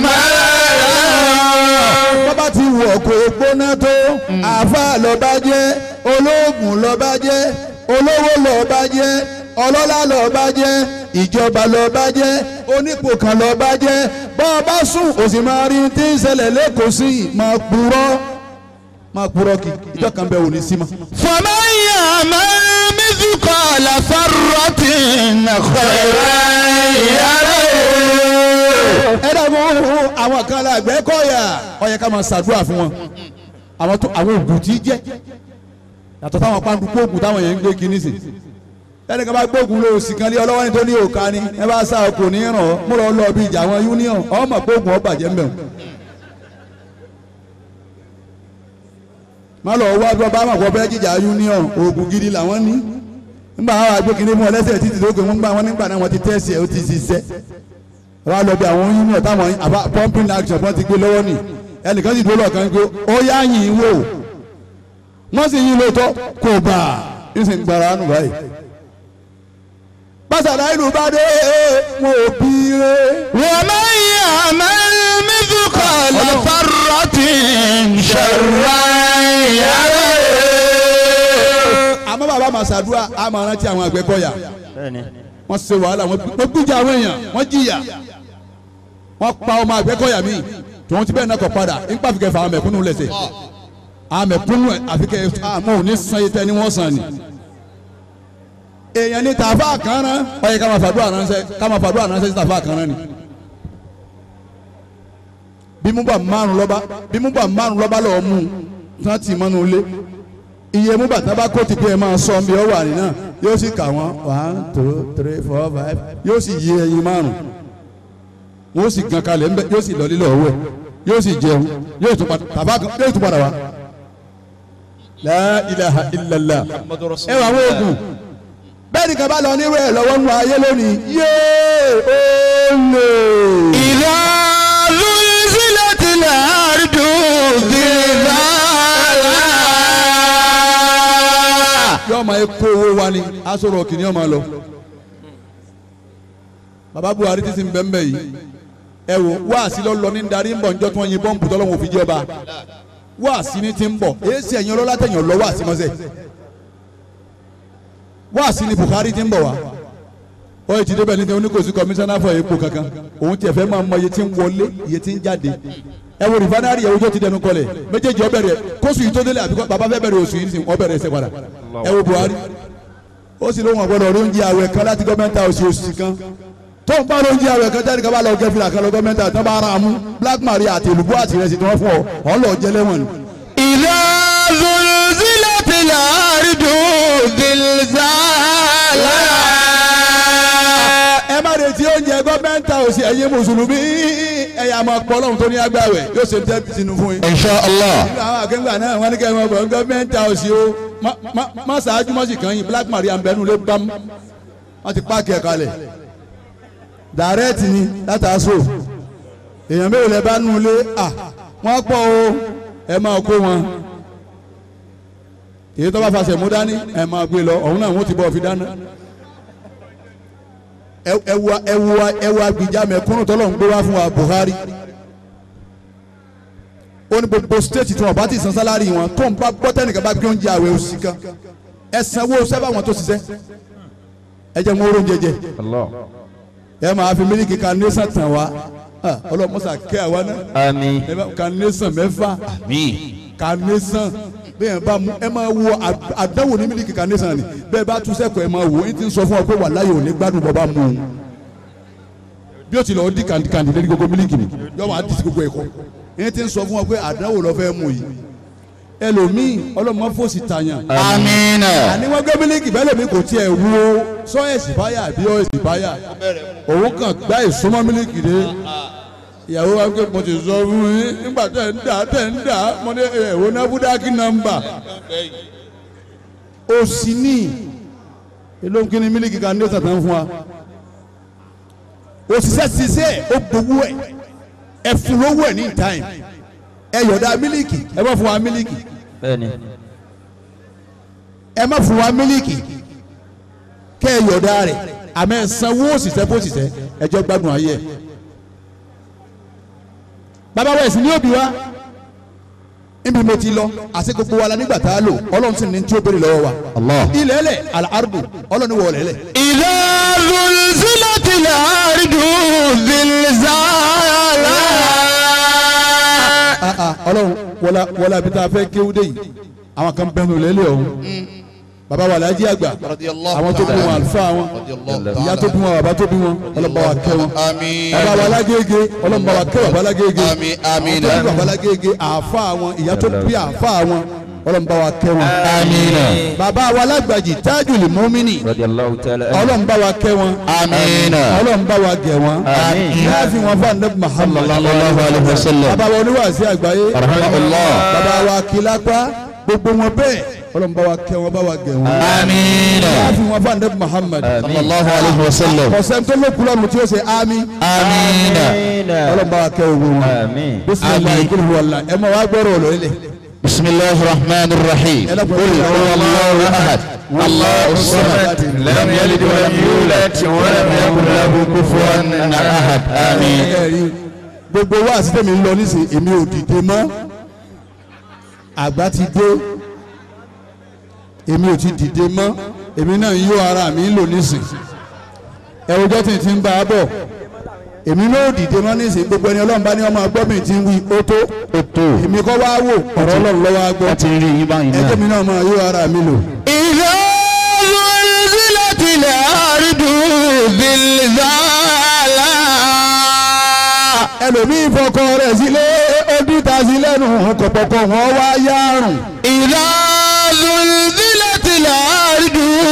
أعمالهم
bọ́bá ti wọ̀ kó gbóná tó àfa lọ́ba jẹ́ olóògùn lọ́ba jẹ́ olówó lọ́ba jẹ́ ọlọ́lá lọ́ba jẹ́ ìjọba lọ́ba jẹ́ onípò kan lọ́ba jẹ́ bọ́ọ̀bá sùn òsì máa rí tí ń ṣẹlẹ̀ lẹ́kọ̀ọ́ sí i máa purọ́ máa purọ́ kí ìjọ kan bẹ́ẹ̀ ò ní sí ma.
فمن يعمل مثقال ذرة خيرا يره
ẹ dàgbọ́ àwọn kan la gbẹ́ kọ́yà ó yẹ ká máa ṣàdúrà fún wọn àwọn tó àwọn oògùn tí jẹ́ yàtọ̀ táwọn pàǹdùkú oògùn táwọn yẹn ń gbé kínní sí ẹnì kan bá gbóògùn lé òsì kan lé ọlọ́wọ́ ní tó ní òka ni ẹ bá sá ọkọ̀ ní ràn ọ́ mo lọ lọ bí ìjà àwọn union ọmọ gbóògùn ọba jẹ́ mbẹ́ má lọ wá bí ọba àmọ̀kọ́ bẹ́ẹ̀ jíjà union oògùn gidi làwọn ní nígbà àwọn àgbékiní mú ọ lẹ́sẹ̀ títí tó gbé wọn gbà wọn nígbà náà wọn ti tẹ́sí ẹ̀ ó ti ṣiṣẹ́ wọ́n á lọ bí àwọn union táwọn àbá pumping action wọ́n ti gbé lọ́wọ́ nì ẹnìkan sì dúró lọ́ọ̀kan pé ó yá yìn wò wọ́n sì yìn lóòótọ́ kò bá a ń sì ń gbára nù báyìí. pásítọ̀ ìlú bá dé wọn ò bí ré.
ومن يعمل مثقال ذرة شرا يره
àmọ́ bàbá màsàdúrà á máa rántí àwọn àgbẹ̀kọ̀yà wọ́n ṣe wàhálà wọ́n gbújà àwọn èèyàn wọ́n jìyà wọ́n pa ọmọ àgbẹ̀kọ̀yà míì tòun ti bẹ́ẹ̀ náà kọ̀ padà nípa àfikẹ́ fà àwọn mẹ̀kúnnù lẹ́sẹ̀ àwọn mẹ̀kúnnù àfikẹ́ àmọ́ òní san yìí tẹ́ ni wọ́n san ni. èèyàn ní tàfà kan rán ó yẹ ká máa fàdúrà ránṣẹ́ ká máa fàdúrà ránṣẹ́ sí tàfà kan rán ni. bí mú bà márùn lọ́ba bí mú bà márùn lọ́ba lọ́ọ́ mú tí wọ́n ti mọ́nu lé iye mú bàtà bá kó ti pé ẹ máa sọ bí ọ wà nínà yóò sì kà wọ́n one two three four five yóò sì yí ẹyin márùn wọ́n sì gan kalẹ̀ ńbẹ yóò sì lọ lílọ owó ẹ̀ yóò sì jẹun yóò tún padà tàbá yóò tún padà wá. La ilaha illallah ẹ wà wọ́n oògùn bẹ́ẹ̀ ni kaba lọ nírú ẹ̀ lọ́wọ́ nù ayé lónìí yéé ó lè.
إذا زلزلت الأرض زلزالها
yóò máa kó owó wa ni aṣọ kìíní ọmọ lọ. baba buhari ti sin bẹ́ẹ̀ yìí ẹ wo wáàsí lọ lọ ní darí ń bọ̀ njọ́ tí wọ́n yin bọ́ǹbù tọ́lọ́wọ́n òfin jọba wáàsí ni ti ń bọ̀ èsì ẹ̀yin ọlọ́lá tẹ̀yìn ọ̀lọ́ wáàsí mọ́sẹ̀ wáàsí ni buhari ti ń bọ̀ wá ó yẹ ti débẹ̀ ní tẹ́wọ́n ní kò sí kọmíṣánná fọ epo kankan òun tiẹ̀ fẹ́ máa mọ iye tí ń wọlé iye tí ń jáde ẹ wo rìfánárì ẹ wojó ti dẹnu kọlẹ̀ méjèèjì ó bẹ̀rẹ̀ kóṣù yìí tó délé àbíkọ́ bàbá fẹ́ bẹ̀rẹ̀ oṣù yìí ó bẹ̀rẹ̀ ẹsẹ̀ padà ẹ wo buhari ó sì lóhùn ọ̀gbọ́dọ̀ orí oúnjẹ àwẹ̀ kan láti gọ́mẹ́ntà oṣù oṣù kan tó ń bá oúnjẹ àwẹ̀ kan jáde kábàlà ọjọ́ fìlà kan lọ gọ́mẹ́ntà tó bá ara mú black maria àti èlùbọ́ àti ìrẹsì tí wọ́n fún ọ ọ̀ lọ jẹ lẹ́wọ̀n ni.
إذا زلزلت الأرض زلزالها
ẹ má retí oúnjẹ gọ́mẹ́ntà oṣù ẹ̀yin mùsùlùmí ẹ̀yà máa pọ̀ lọ́hùn tó ní agbáwẹ̀ yóò ṣe tẹ́ sínú fún yín.
إن شاء الله
nínú àwọn akẹ́gbà náà wọ́n ní kẹ́ ẹ máa bọ̀ gọ́mẹ́ntà oṣù o má- má- má ṣáájú mọ́sì kan yín black maria ń bẹnu lé bám wọ́n ti páàkì ẹ̀ kalẹ̀ dàrẹ́ẹ̀tì ni látàásù èèyàn mélòó lẹ bá nù lé à wọ́n pọ̀ o ẹ máa kó wọn èyí tó bá fàṣẹ mú dání ẹ máa gbé lọ ọ̀hún náà wọ́n ti bọ̀ fi dáná ẹ- ẹ wo ẹ wo ẹ wo agbèjà mẹ̀kúnnù tọ́lọ̀ ń gbé wá fún wa Buhari ó ní gbogbo stéètì tí wọn bá ti san sálárì wọn tó ń bá gbọ́ tẹ́nìkan bá gbé oúnjẹ àwẹ̀ oṣù kan ẹ sanwó sẹ́fà wọn tó ṣiṣẹ́ ẹ jẹ́ wọn oúnjẹ jẹ ẹ máa fi mílíkì carnation tàn wá Ah, ọlọ́mọṣà kẹ́ àwa náà
آمين
ẹ bá carnation mẹ́fà carnation bẹ́ẹ̀ bá mú ẹ máa wo àd- àdánwò ní mílíkì carnation ni bẹ́ẹ̀ bá tún sẹ́kọ̀ọ́ ẹ máa wò ó ti ń sọ fún ọ pé wà láyé òní gbádùn bọ́ bá mú un bí ó ti lọ di kàndìkàndì lórí gbogbo mílíkì ni yọ wà á di sí gbogbo ẹ̀kọ́ ẹ ti ń sọ fún ọ pé àdánwò lọ fẹ́ mú yìí ẹlòmíì ọlọ́mọ fòsì tàyàn
Amina.
àní wọ́n gbé mílíkì bẹ́ẹ̀ lómi kò tiẹ̀ wo sọ ẹ̀sì báyà àbí ọ̀ ẹ̀sì báyà òun kàn gbá ìsúnmọ́ mílíkì dé ìyàwó wa pé mo ti sọ fún yín nígbà tẹ̀ ń dà tẹ̀ ń dà mo ní ẹ̀wò nábúdákì nọ́mbà ó sì ní èló ń kí ni mílíkì kan ní ó tàtàn fún wa òṣìṣẹ́ ṣiṣẹ́ ó gbowó ẹ̀ ẹ fún lówó ẹ̀ ní time ẹ yọ̀dá mílíkì ẹ má fún wa mílíkì
bẹ́ẹ̀ni
ẹ má fún wa mílíkì kẹ́ ẹ yọ̀dá rẹ̀ àmọ́ ẹ sanwó òṣìṣẹ́ fún òṣìṣẹ́ ẹjọ́ gbádùn ayé ẹ̀. bàbá wa ẹ̀sìn ní òbí wa níbi mo ti lọ àti gbogbo wa la nígbà tá a lò ọlọ́run sì ní tí ó béèrè lọ́wọ́ wa.
Allah.
ilẹ̀ ẹlẹ̀ àlàárùbù ọlọ́run wọ̀ ọ̀lẹ́lẹ̀.
إذا زلزلت الأرض زلزالها
ọlọ́run wọlá wọlá bí tá a fẹ́ kéwú dé yìí àwọn kan bẹ́ẹ̀ ló lẹ́lẹ̀ ọ̀hún bàbá wa làájí àgbà àwọn tó bí wọn àlùfáà wọn ìyá tó bí wọn bàbá tó bí wọn ọlọ́ba wa kẹ́ wọn
àmín
bàbá wa lágége ọlọ́ba wa kẹ́ bàbá lágége
àmín àmín
àwọn tó bí bàbá lágége àáfàá wọn ìyá tó bí àáfàá wọn ọlọ́ba wa kẹ́ wọn
Amina.
bàbá wa lágbàjì tájùlì mọ́mìnì
radiyallahu ta'ala anhu.
ọlọ́ba wa kẹ́ wọn
Amina.
ọlọ́ba wa gẹ̀ wọn
Àmín.
láàfin wọn fún anabi Muhammad
Sallallahu alaihi wasallam.
bàbá wa oníwàásí àgbáyé
Rahimahullah.
bàbá wa kìlápá gbogbo wọn bẹ́ẹ̀ ọlọ́run bá wa kẹ́ wọn bá wa gẹ̀ wọn.
Amina.
láàfin wọn fún anabi Muhammad
Sallallahu alaihi wasallam.
ọ̀sẹ̀ tó ló kúlọ̀ tí ó ṣe àmì
Amina.
ọlọ́run bá wa kẹ́ ogun wọn.
Àmín.
bisimilayi kúrò wàlá ẹ máa wá gbọ́rọ̀ ọ̀lọ́ ilẹ̀.
بسم الله الرحمن الرحيم
يلا
قل
قل
هو الله احد الله الصمد لم يلد ولم يولد ولم يكن له كفوا احد امين
ẹ̀rí gbogbo wa àti tẹ̀mí ń lọ nísìn èmi ò dìde mọ́ àgbà ti dé èmi ò ti dìde mọ́ èmi náà ń yó ara mi ń lò nísìn ẹ̀rọjọ́ tí n ti ń bá a bọ̀ èmi náà ò dìde mọ́ nísìn gbogbo ẹni ọlọ́run bá ní ọmọ agbọ́ mi ti ń wí ó tó
ó tó
èmi kọ́ wá wò ọ̀rọ̀ ọlọ́run lọ́wọ́ agbọ́
wọ́n ti rí yín báyìí
ẹjẹ́
náà.
mi náà máa yó ara mi lò.
إذا زلزلت الأرض زلزالها
ẹlòmíì fọkọ rẹ̀ sílé ó dìta sí lẹ́nu kọ̀pọ̀kọ̀ wọn wá yárùn.
إذا زلزلت الأرض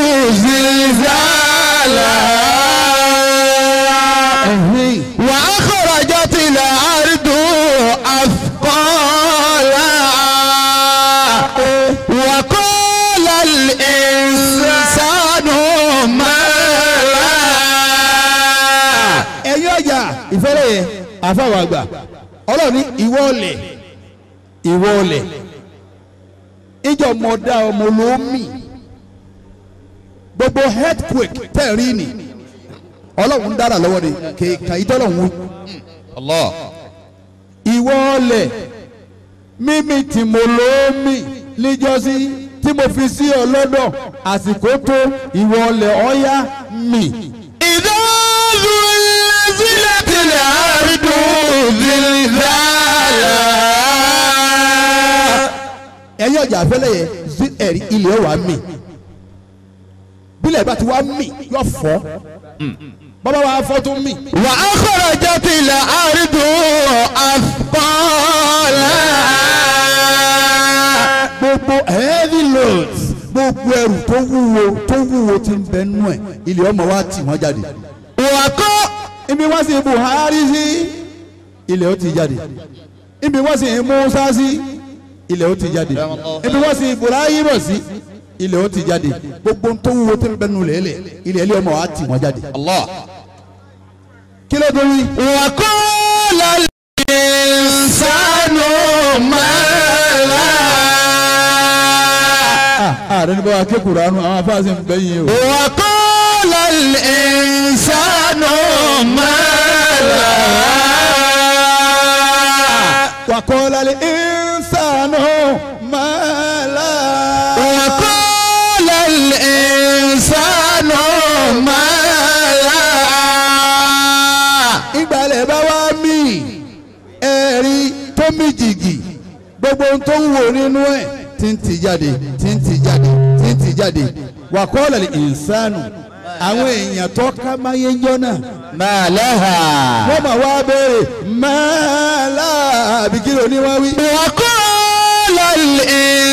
زلزالها وأخرجت الأرض أثقالها وقال الإنسان ما لها
ẹ̀yin ọjà ìfẹ́lẹ́ yẹn àfàwọn àgbà ọlọ́run ní ìwọ ọ̀lẹ̀ ìwọ ọ̀lẹ̀ ìjọ mọ̀dá ọmọ olómi gbogbo earthquake tẹ̀rí ni ọlọ́run ń dára lọ́wọ́ ni kèékà ìtọ́lọ́run wí.
Allah
ìwọ ọ̀lẹ̀ mímì tí mo lómi níjọ́sí tí mo fi sí ọ lọ́dọ̀ àsìkò tó ìwọ ọ̀lẹ̀ ọ̀yá mi.
إذا زلزلت الأرض زلزالها
ẹ̀yin ọjà àfẹ́lẹ́ yẹn sí ẹ̀rí ilẹ̀ wa mì bílẹ̀ bá ti wá mì yọ fọ́ bàbá wa fọ́ tó mì
وأخرجت الأرض أثقالها
gbogbo heavy loads gbogbo ẹrù tó wúwo tó wúwo ti ń bẹ nú ẹ̀ ilẹ̀ ọmọ wa tì wọ́n jáde
وقال
ibi wọ́n sì Buhari sí ilẹ̀ ó ti jáde ibi wọ́n sì Musa sí ilẹ̀ ó ti jáde ibi wọ́n sì Ibrahim sí ilẹ̀ ó ti jáde gbogbo tó wúwo tó ń bẹ nú lẹ́lẹ̀ ilẹ̀ ilẹ̀ ọmọ wa tì wọ́n jáde
Allah
kí ló dé wí.
وقال الإنسان ما لها
ààrẹ ní báwa ké kuranu àwọn afáàsì ń bẹ́yìn o.
وقال الإنسان ما لها
wàkọ́lá lè ìsànù mọ́lá.
وقال الإنسان ما لها
ìgbàlẹ̀ bá wá mí ẹ̀rí tó mí jìgì gbogbo ohun tó ń wò nínú ẹ̀ tí ń tì jáde tí ń tì jáde tí ń tì jáde wàkọ́lá lè ìsànù àwọn èèyàn tó ká máyé jọ náà
ما لها
wọ́n máa wá béèrè mọ́lá àbíkí ló ní wọ́n wí.
وقال الإنسان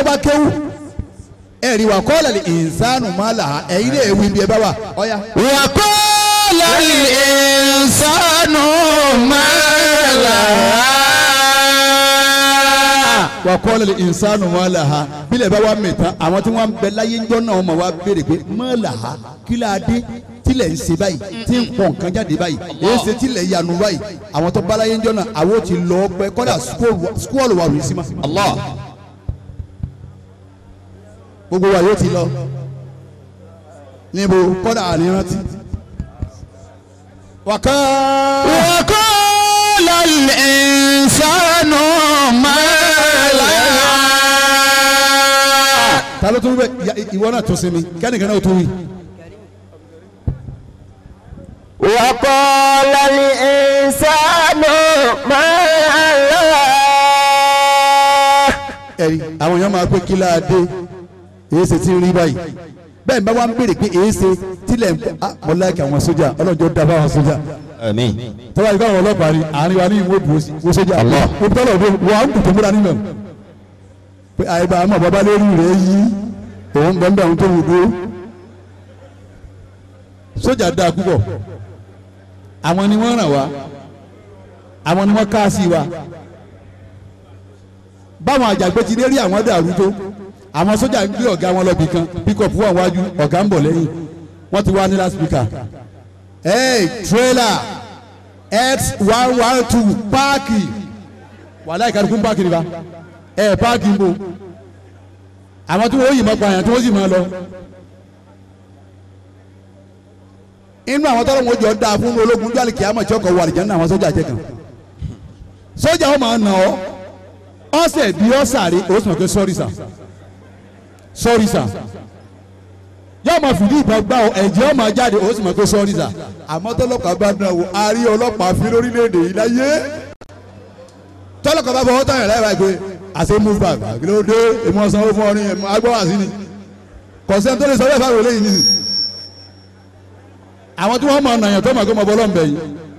bá kéwú ẹ̀rí wa kọ́ lẹ́lẹ̀ ìsánù má là á ẹ̀yin lè wí bí ẹ bá wà ọ̀ya.
وقال الإنسان ما لها
wà kọ́ lẹ́lẹ̀ ìsánù má là á bílẹ̀ bá wà mẹ́ta àwọn tí wọ́n bẹ láyé ńjọ́ náà wọ́n máa wá béèrè pé má là á kí la dé tilẹ̀ ń ṣe báyìí tí ń pọ̀ nǹkan jáde báyìí èyí ṣe tilẹ̀ yanu báyìí àwọn tó bá láyé ńjọ́ náà àwọn ò ti lọ pẹ́ kọ́dà skúọ̀lù wà lóyún sí ma.
الله
gbogbo wa yóò ti lọ níbo kọ́dà ànírántí. wàká
وقال الإنسان ما لها
ta ló tún bẹ ya- ìwọ náà tún sinmi kẹ́nìkan náà tún wí.
وقال الإنسان ما لها
ẹ̀rí àwọn èèyàn máa pé kí láà dé èyí ṣe ti ń rí báyìí bẹ́ẹ̀ ni bá wá ń béèrè pé èyí ṣe tilẹ̀ ń pọ̀ ah mo láìka àwọn sójà ọlọ́jọ́ da bá àwọn sójà
آمين
tọ́wá yìí káwọn ọlọ́pàá rí àárín wa ní ìwé ìbò wo sójà
Allah.
mo bí tọ́lọ̀ ọdún wà á ń kùtù múra nílẹ̀ pé àyíbá àmọ́ bàbá lórí rẹ̀ yí òun bẹ́ẹ̀ bẹ́ẹ̀ òun tó wù dúró sójà dáa púpọ̀ àwọn ni wọ́n ràn wá àwọn ni wọ́n ká sí wa báwọn àjàgbé ti dé rí àwọn dàrú tó àwọn sójà ń gbé ọ̀gá wọn lọ́bì kan píkọ̀pù wà wájú ọ̀gá ń bọ̀ lẹ́yìn wọ́n ti wá ní láspíkà hey trailer x one one two páàkì wàhálà ìkàdùkú páàkì nípa ẹ páàkì ń bò àwọn tí wọ́n yìí máa pààyàn tí wọ́n sì máa lọ. inú àwọn tọ́lọ́ wọn jọ dáa fún ológun jọ́lì kìámọ̀ tí ọkọ̀ wà lìjẹ́ nínú àwọn sójà jẹ́ kan sójà wọn máa nà ọ́ ọ̀sẹ̀ bí ọ̀sàrè ó sì mọ̀ pé sọ́rí sà sọ́rí sà yóò máa fìdí ìbọn gbá ọ ẹ̀jẹ̀ ó máa jáde ó sì mọ̀ pé sọ́rí sà àmọ́ tọ́lọ́pàá bá dán wò a rí ọlọ́pàá fi lórílẹ̀‐èdè yìí láyé tọ́lọ́pàá bá fọwọ́ tán yẹn láì báyìí pé àṣẹ move back kí ló dé èmi ọ̀sán ó fún ọ ní ẹ̀mú agbọ́wà sí ni kọ̀sẹ́ tó lè sọ bẹ́ẹ̀ fáwọn eléyìí nìyí àwọn tí wọ́n mọ̀ ọ̀nà yẹn tó mọ̀ kó mọ̀ bọ́lọ́ ń bẹ̀ yìí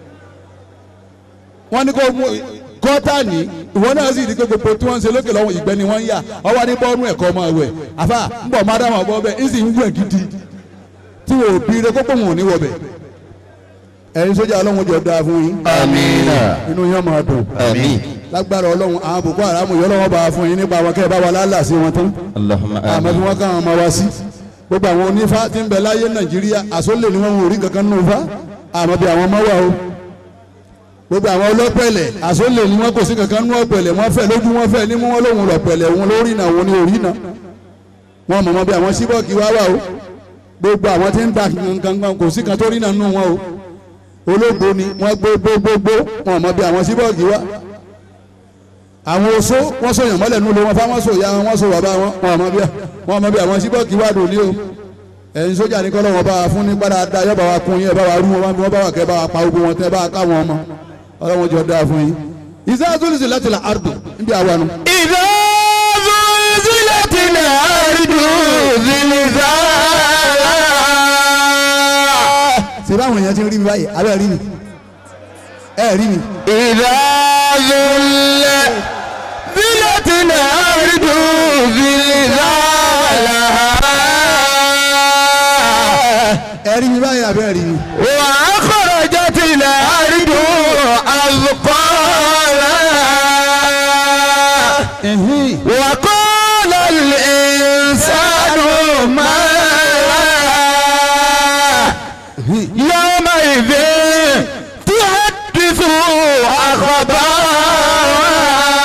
wọ́n ní kó mú gọ́tà ní ìwọ náà sì di pé gbogbo tí wọ́n ń ṣe lókè lọ́wọ́ ìgbẹ́ ni wọ́n ń yà ọwọ́ ní bọ́ọ̀nù ẹ̀kọ́ ọmọ ẹ̀wẹ̀ àfà ń bọ̀ mádàmù ọ̀bọ bẹ́ẹ̀ ń sì ń wẹ̀ gidi tí wò ó bí rẹ kókó wọn ò ní wọ̀ bẹ̀ ẹ̀yin sójà ọlọ́run jọ dáa fún yín
آمين
inú yín máa dùn
آمين
lágbára ọlọ́run àwọn boko haram yọ lọ́wọ́ bá a fún yín nípa àwọn kẹ́ ẹ bá wa lálà sí wọn tán
اللهم
àmọ́ bí
آمين
wọ́n kàn án máa wá sí gbogbo àwọn onífá tí ń bẹ láyé nàìjíríà àsólè ni wọ́n ń rí kankan nù fa àmọ́ bí àwọn ọmọ wà o gbogbo àwọn ọlọ́pẹ̀lẹ̀ àsólè ni wọ́n kò sí kankan nù ọ̀pẹ̀lẹ̀ wọ́n fẹ́ lójú wọ́n fẹ́ ní mú wọn lóhùn lọ̀pẹ̀lẹ̀ òun lórí náà òun ni òrí náà wọ́n mọ̀ mọ́ bí àwọn síbọ̀kì wá wà o gbogbo àwọn tí ń ta kankan kò sí kan tó rí náà nù wọn o ológo ni wọ́n gbó gbó gbó gbó wọ́n mọ̀ bí àwọn síbọ̀kì wá àwọn oṣó wọ́n sọyàn mọ́lẹ̀ nínú wọn fáwọn sọ ìyá wọn sọ bàbá wọn wọn mọ̀ bí wọn mọ̀ bí àwọn síbọ̀kì wá dòní o ẹ̀yin sójà ní kọ́lọ́ wọn bá wa fún ní padà da yọba wa kún yín ẹ bá wa rú wọn wọn bá wa kẹ́ bá wa pa ogun wọn tẹ́ bá wa káwọn ọmọ ọlọ́wọ́n jọ dáa fún yín. ìsáàtúlùsì láti la ardu níbi àwa nu.
إذا زلزلت الأرض زلزالها
ṣe báwọn èèyàn ti ń rí mi báyìí abẹ́ rí mi ẹ rí mi.
إذا زلزلت الأرض زلزالها
ẹ rí mi báyìí abẹ́ rí mi.
وأخرجت الأرض أثقالها
ẹ̀hìn.
وقال الإنسان ما لها يومئذ تحدث أخبارها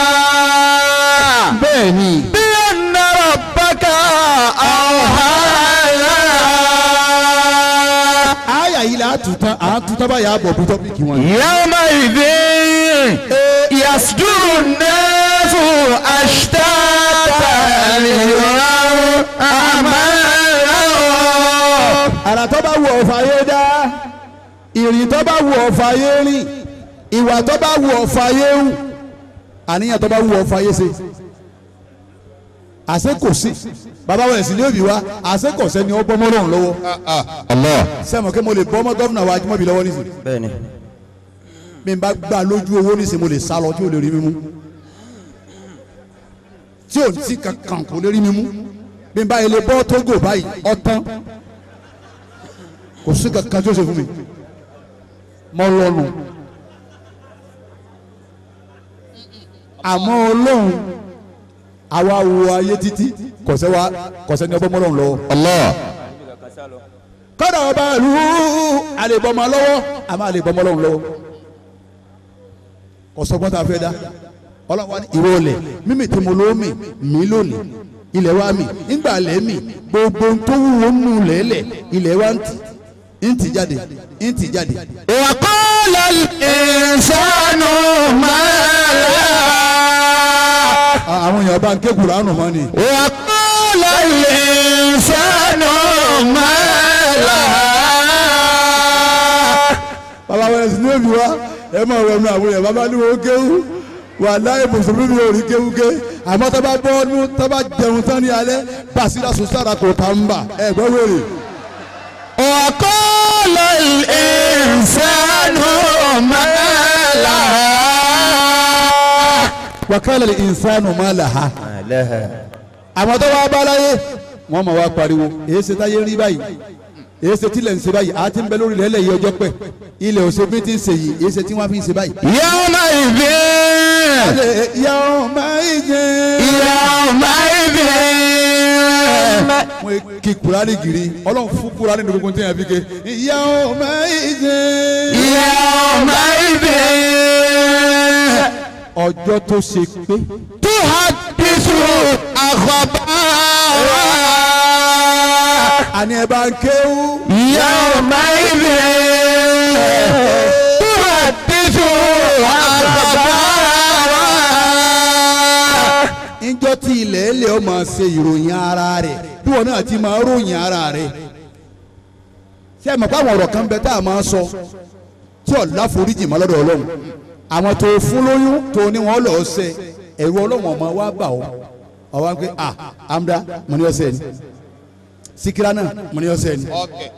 bẹ́ẹ̀ni.
بأن ربك أوحى لها
àyà yìí la tún tán à ń tún tán báyìí àbọ̀ bí tọ́pìkì wọn.
يومئذ يصدر الناس أشتاتا ليروا أعمالهم
àrà tó bá wù ọ̀fà yé dá ìrìn tó bá wù ọ̀fà yé rìn ìwà tó bá wù ọ̀fà yé hù àníyàn tó bá wù ọ̀fà yé ṣe àṣẹ kò sí bàbá wa ẹ̀sìn ní òbí wa àṣẹ kò sẹ́ni ó bọ́mọ́ lọ́rùn lọ́wọ́
الله
sẹ́mo kí mo lè bọ́mọ́ gọ́fìnà wa ajímọ̀bí lọ́wọ́ nísìnyí
bẹ́ẹ̀ni
bí n bá gbà lójú owó nísìnyí mo lè sá lọ tí ò lè rí mímú tí ò sí kankan kò lè rí mi mú bí n bá ilé bọ́ tógò báyìí ọ̀tán kò sí kankan tí ó ṣe fún mi mọ́ lọ́nu àmọ́ ọlọ́run àwa wo ayé títí kọ̀sẹ́ wa kọ̀sẹ́ ní ọgbọ́n mọ́lọ́run lọ́wọ́
Allah.
kọ́dà ọba ìlú àlèbọ̀mọ́ lọ́wọ́ àmọ́ àlèbọ̀mọ́ lọ́wọ́ lọ́wọ́ ọ̀sọ́gbọ́n tá a fẹ́ dá ọlọ́wọ́ ní ìwọ olè mímì tí mo lóò mì mí lónìí ilẹ̀ wa mì ńgbà lẹ́ mì gbogbo ohun tó wúwo nù lẹ́lẹ̀ ilẹ̀ wa ń tì ń tì jáde ń tì jáde.
وقال الإنسان ما
À- àwọn èèyàn bá ń ké Kùránù mọ́ ni.
وقال الإنسان ما
bàbá wẹ̀rẹ̀ sí ní òbí wa ẹ máa wẹ̀ nu àwọn èèyàn bàbá ní wo kéwú wà láyé mùsùlùmí mi ò rí kéwú ké àmọ́ tó bá bọ́ ọdún tó bá jẹun tán ní alẹ́ bàṣírà sùn sára kò tá ń bà ẹ gbọ́ wèrè.
وقال الإنسان ما لها
wàkàlẹ̀ lè ìsánù má là ha. àmọ́ tó wá bá láyé wọ́n mọ̀ wá pariwo èyí ṣe táyé rí báyìí èyí ṣe tílẹ̀ ń ṣe báyìí àti ń bẹ lórí ilẹ̀ yìí ọjọ́ pẹ́ ilẹ̀ òṣèlú ti ń ṣe yìí èyí ṣe tí wọ́n fi ń ṣe báyìí.
يومئذ
yàrá máa ń jẹ́.
يومئذ
wọ́n kí kurani giri ọlọ́run fún kurani ní gbogbo tí yẹn fi ké. ìyá ọmọ ìjẹ.
يومئذ
ọjọ́ tó ṣe pé.
تحدث أخبارها
àní ẹ bá ń kéwú.
يومئذ تحدث أخبارها
níjọ́ tí ilẹ̀ ẹlẹ́ ọ máa ṣe ìròyìn ara rẹ̀ bí wọn náà ti máa ròyìn ara rẹ̀. ṣé ẹ mọ̀ pé àwọn ọ̀rọ̀ kan bẹ tá a máa sọ tí ọ̀la foríjì mọ́ lọ́dọ̀ ọlọ́run àwọn tó fún lóyún tó ní wọn lọ́ọ́ ṣe ẹ̀rù ọlọ́run ọmọ wa bà ọ́ ọwọ́ pé ah amda mo ní ọ̀sẹ̀ ni sikira náà mo ní ọ̀sẹ̀ ni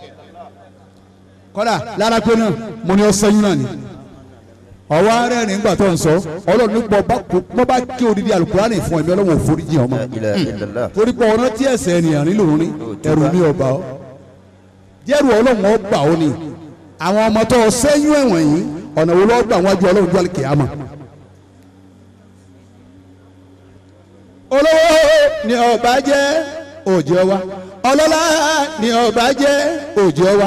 kọ́dà lára pé náà mo ní ọ̀sẹ̀ yín náà ni ọwọ́ arẹ́ ní gbà tó ń sọ ọlọ́run nípa ọba kò bọ́ bá kí odidi alukurani fún ẹ̀mí ọlọ́run òforíjì ọmọ torí pé ọ̀nà tí ẹ̀sẹ̀ ènìyàn nílò ní ẹ̀rù mi ọba ọ jẹ́rù ọlọ́run ọgbà ó ni àwọn ọmọ tó sẹ́yìn ẹ̀wọ̀n yìí ọ̀nà wo lọ́ọ́ gbà wájú ọlọ́run jọ́ kìámà. olówó ni ọba jẹ́ òjò wa ọlọ́lá ni ọba jẹ́ òjò wa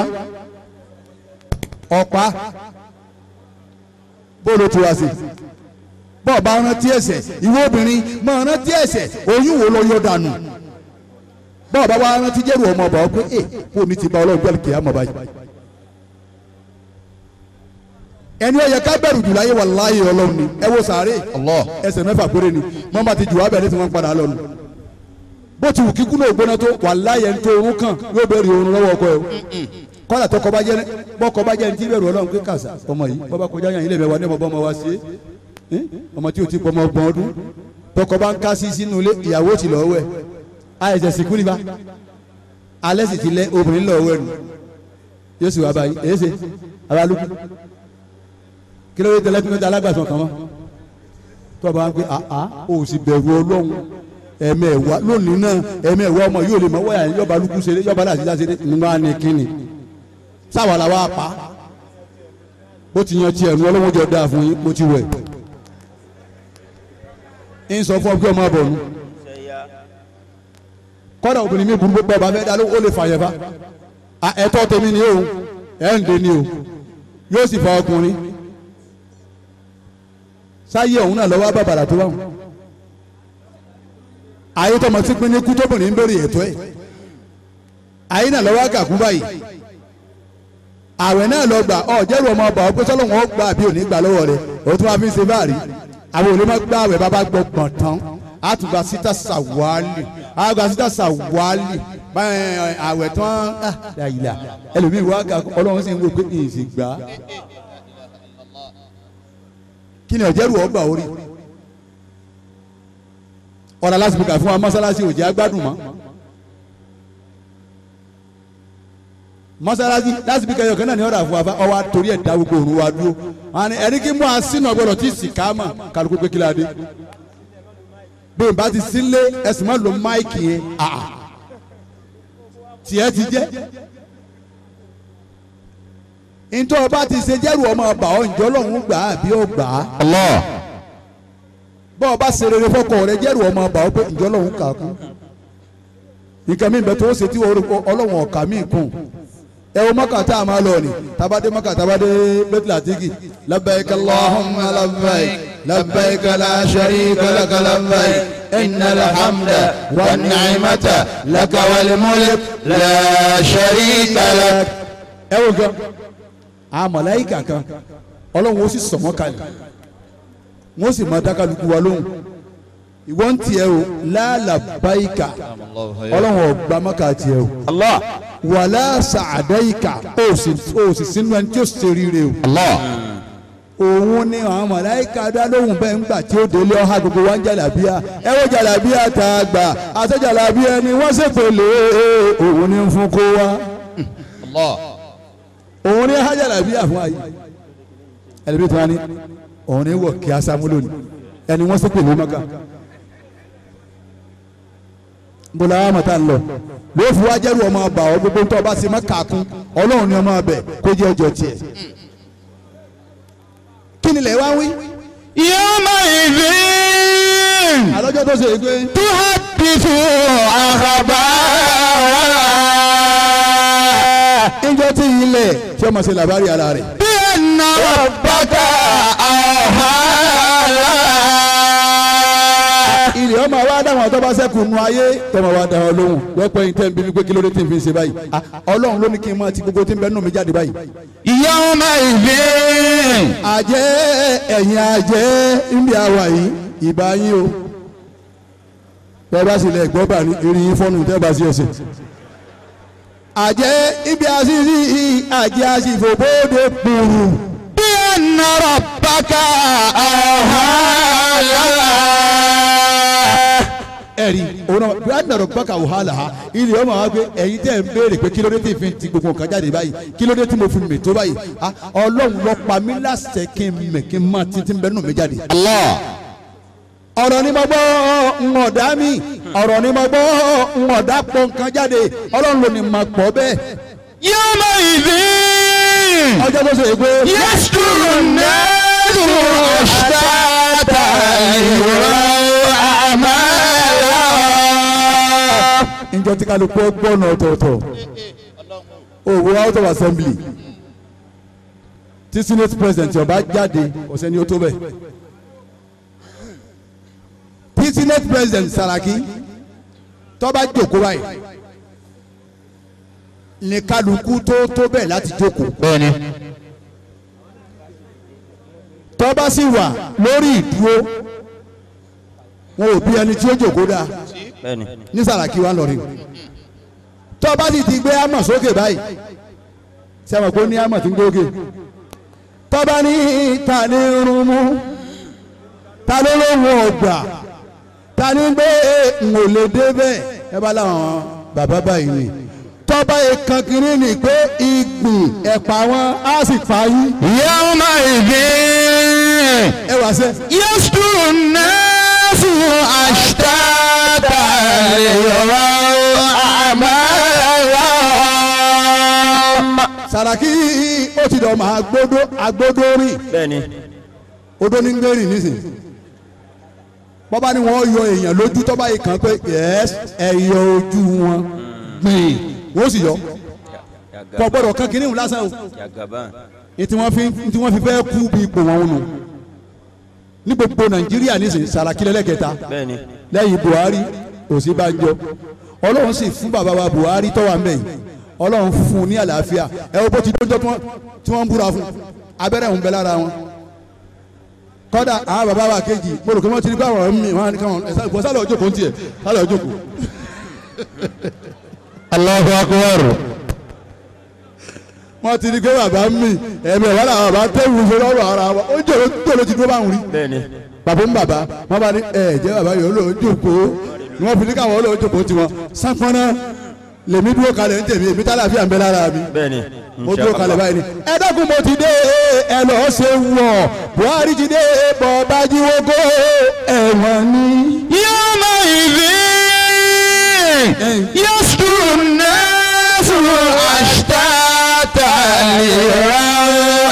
ọ̀pá bóòlù tí wá sí bọ́ọ̀ bá rántí ẹ̀ṣẹ̀ ìwé obìnrin máa rántí ẹ̀ṣẹ̀ oyún wo ló yọ dànù bọ́ọ̀ bá wá rántí jẹ́rù ọmọ ọba ọ pé ẹ kó ní ti ba ọlọ́run jọ́ kìámà báyìí ẹni ó yẹ ká bẹ̀rù jù láyé wàláyé ọlọ́run ni ẹ wo sàárè ẹsẹ̀ mẹ́fà péré ni wọ́n bá ti jù wá bẹ̀rẹ̀ tí wọ́n padà lọ́nu bó ti wù kíkú náà gbóná tó wàláyé ẹni tó orun kàn yóò bẹ̀rù orun lọ́wọ́ ọkọ ẹ̀ o kọ́lá tọkọ bá jẹ́ bọ́kọ bá jẹ́ ní tí bẹ̀rù ọlọ́run pé kàṣà ọmọ yìí bọ́ bá kọjá yàn ilé ìbẹ̀wò ní ọmọ bọ́ ọmọ wa ṣe é ọmọ tí o ti pọmọ ọgbọ̀n ọdún tọkọ bá ń ká sí sínú ilé ìyàwó ti lọ́wọ́ ẹ̀ àìsẹ̀ sìnkú nípa alẹ́ sì ti lẹ obìnrin lọ́wọ́ ẹ̀ nù yóò sì wá báyìí èyí ṣe abalùkù kí ló dé tẹ́lẹ̀ tí wọ́n ti alágbàtàn kan mọ́ tó o bá ń pè àá o sì bẹ̀rù ọlọ́run ẹ̀mẹ̀wá lónìí náà ẹ̀mẹ̀wá ọmọ yóò lè mọ wọ́yà yọba lukú ṣeré yọba láti dá ṣeré nígbà ní kíni sáwà la wá pa ó ti yan tiẹ̀ nu ọlọ́wọ́n jọ dáa fún yín ó ti wẹ̀ ń sọ fún ọ pé ọmọ abọ̀ nu kọ́dà obìnrin mi burú pé ọba fẹ́ dá ló ó lè fàyẹ̀ fa ẹ̀tọ́ tèmi ni o ẹ̀ ń dé ni o yóò sì fa ọkùnrin sáyé ọ̀hún náà lọ́wọ́ bàbàrà tó wà wọn ayé tọmọ tí pinnu kú tóbìnrin ń béèrè ètò ẹ̀ ayé náà lọ́wọ́ àgàkú báyìí àwẹ̀ náà lọ gbà ọ jẹ́rù ọmọ ọba ọgbẹ́ sọ́lọ́ wọn gbà bí òní gbà lọ́wọ́ rẹ̀ òun tó máa fi ń ṣe báàrí àwọn òní máa gbà àwẹ̀ bàbá gbọ́ gbọ̀n tán àtùgbà síta sàwálì àgbà síta sàwálì báyìí àwẹ̀ tán àyìlá ẹlòmíì wá gà ọlọ́run sì ń wò pé ìsì gbà kí ni ọ̀jẹ̀rù ọgbà orí ọ̀rọ̀ lásìkò fún wa mọ́sálásí òjì agbádùn mọ́ mọ́sálásí lásìkò kẹyọ kan náà ni ọ̀rọ̀ àfọwọ́fà ọwọ́ àtòrí ẹ̀dá gbogbo òru wa dúró àni ẹni kí mú àsínà gbọdọ̀ tí sì ká mà kálukú pé kí la dé bí n bá ti sílé ẹ̀sìn máa lo máìkì yẹn àà tiẹ̀ ti jẹ́ ntọ́ ọba ti ṣe jẹ́rù ọmọ ọba ọ̀ ǹjọ́ lọ́hún gbà á bí ó gbà á
Allah.
bọ́ ọba ṣe rere fọkọ rẹ jẹ́rù ọmọ ọba ọ pé ǹjọ́ lọ́hún kà á kún nǹkan mi bẹ tó ṣe tí ọlọ́wọ̀n ọ̀kà mi kún ẹ wo mọ́kà tá a máa lọ ni tabade mọ́kà tabade bẹ́tìlá tigi labbaik allahumma labbaik labbaik la sharika laka labbaik innal hamda wan ni'mata laka wal mulk la sharika lak. ẹ wo gan àwọn màláíkà kan ọlọ́run ó sì sọ̀ wọ́n kalẹ̀ wọ́n sì máa dákàlùkù wa lóhùn ìwọ́n ń tiẹ̀ o lálàbáyíkà ọlọ́run ọ̀gbà mọ́kà tiẹ̀ o
Allah.
wàlá sàdáyíkà ó sì ó sì sínú ẹni tí ó ṣe rire o
Allah.
òun ni àwọn màláíkà dá lóhùn bẹ́ẹ̀ ńgbà tí ó délé ọ̀há gbogbo wa ń jàlábíà ẹ wo jàlábíà tá a gbà àti jàlábíà ni wọ́n ṣèpèlè òun ni ń fún kó wa
Allah.
òun ni ha jàlábíà fún ayé ẹlẹ́bí tó wá ní òun ni wọ̀ kí a sámúlò ní ẹni wọ́n ṣèpèlè mọ́kà bọ́lá wa mọ̀tá ń lọ ló fi wá jẹ́rù ọmọ ọba ọ gbogbo tó ọba sì má kàkún ọlọ́run ni ọmọ ọbẹ̀ kó jẹ́ ọjọ́ tiẹ̀ kí ni ilẹ̀ wá wí
Yawma idhin
àlọ́jọ́ tó ṣe é pé
tuhaddithu akhbaraha
ìjọ tí ilẹ̀ tí ọmọ ṣe làbárí ara rẹ̀
bi anna rabbaka awha
ilẹ̀ ọmọ wa dáhùn àtọ́ bá sẹ́kù nu ayé tọmọ wa dáhùn lóhùn lọ́pọ̀ yìí tẹ́ ń bí mi pé kí ló dé tí n fi ṣe báyìí Ah, ọlọ́run ló ní kí n máa ti gbogbo tí ń bẹ nù mí jáde báyìí
Yawma idhin
àjẹ́ ẹ̀yìn àjẹ́ níbi àwà yìí ìbá yín o bẹ́ẹ̀ bá sì lẹ̀ gbọ́ bà ní eré yín fọ́nù tẹ́ bá sí ẹsẹ̀ àjẹ́ ibi àṣìṣì àjẹ́ àṣìfò bóde kùrù
bi anna rabbaka awha
ẹ̀rí òun náà bí àdàrọ̀ gbọ́kà wàhálà ha ilé ọmọ wa pé ẹ̀yin tẹ́ ń béèrè pé kí ló dé tí fi ti gbogbo nǹkan jáde báyìí kí ló dé tí mo fi mè tó báyìí Ah, ọlọ́run ló pa mí láṣẹ kí n mè kí n má títí ń bẹ nù mí jáde.
Allah
ọ̀rọ̀ ni mo gbọ́ ń ọ̀dá mi ọ̀rọ̀ ni mo gbọ́ ń ọ̀dá pọ̀ nǹkan jáde ọlọ́run ló ní ma pọ̀ bẹ́ẹ̀
Yawma idhin
ọjọ́ tó ṣe é pé
yasduru an-nasu ashtata liyuraw a'malahum
njọ tí kálukú gbọ́nà ọ̀tọ̀ọ̀tọ̀ òwò out of assembly tí senate president ọba jáde ọ̀sẹ̀ ni ó tó bẹ̀ tí senate president Saraki tọ́ba jókòó báyìí ní kálukú tó tó bẹ̀ láti jókòó
bẹ́ẹ̀ni
tọ́ba sì wà lórí ìdúró wọn ò bí ẹni tí ó jókòó dáa
bẹ́ẹ̀ni
ní Sàràkí wa lọrin tọ́ba sì ti gbé àmọ̀ sókè báyìí sẹ́wọ̀n pé ó ní àmọ̀ tí ń gbóge tọ́ba ní ta ní irun mú ta ló lóhùn ọgbà ta ní gbé n ò lè dé bẹ́ẹ̀ ẹ bá láwọn bàbá báyìí ni tọ́ba ìkan kiri ni pé ìgbìn ẹ̀pà wọn á sì fà yín
yawma idhin
ẹ wá sẹ́
yasduru an-nasu ashtata liyuraw a'malahum
Sàràkí ó ti dọ̀ máa gbódó agbódó rìn.
bẹ́ẹ̀ni
odó ní ngẹ́rì nísìn bọ́bá ni wọ́n yọ èèyàn lójú tọ́ba yìí kan pé yẹ́s ẹ yọ ojú wọn gbìn wọ́n sì yọ kọ́ gbọ́dọ̀ kan kínní ìhùn lásán o ètí wọ́n fi tí wọ́n fi fẹ́ kú bí ipò wọn nù ní gbogbo nàìjíríà nísìn Sàràkí lẹ́lẹ́kẹta
bẹ́ẹ̀ni
lẹ́yìn Buhari Ọ̀ṣínbàjò ọlọ́run sì fún bàbá wa Buhari tọ́wà mẹ́yìn ọlọ́run fún un ní àlàáfíà ẹ wo bó ti dójọ́ tí wọ́n- tí wọ́n ń búra fún abẹ́rẹ́ òun bẹ lára wọn kọ́dà àwọn bàbá wa kejì mo rò pé wọ́n ti rí báwọn mi wọ́n á ní káwọn ẹ̀sán ìbọn sálọ̀ ọjọ́ kò ń tiẹ̀ sálọ̀ ọjọ́ kò
Allahu akbar
wọ́n ti rí pé bàbá mi ẹ̀mí ẹ̀wọ́n làwọn bàbá tẹ̀wù ṣe lọ́rọ̀ ara wọn ó jẹ́ ló ti dúró báwọn rí
bẹ́ẹ̀ni
bàbá ń bàbá wọn bá ní ẹ jẹ́ bàbá yòó lòó jókòó ni wọ́n fi ní káwọn lòó jókòó tiwọn sápọ́nà lèmi dúró kalẹ̀ ń tèmi èmi tálàfíà ń bẹ lára mi
bẹ́ẹ̀ni
mo dúró kalẹ̀ báyìí ni. ẹ dákun mo ti dé ẹ lọ ṣe wọ̀ buhari ti dé bọ̀ bájí wógó ẹ̀wọ̀n ni.
يومئذ يصدر الناس أشتاتا ليروا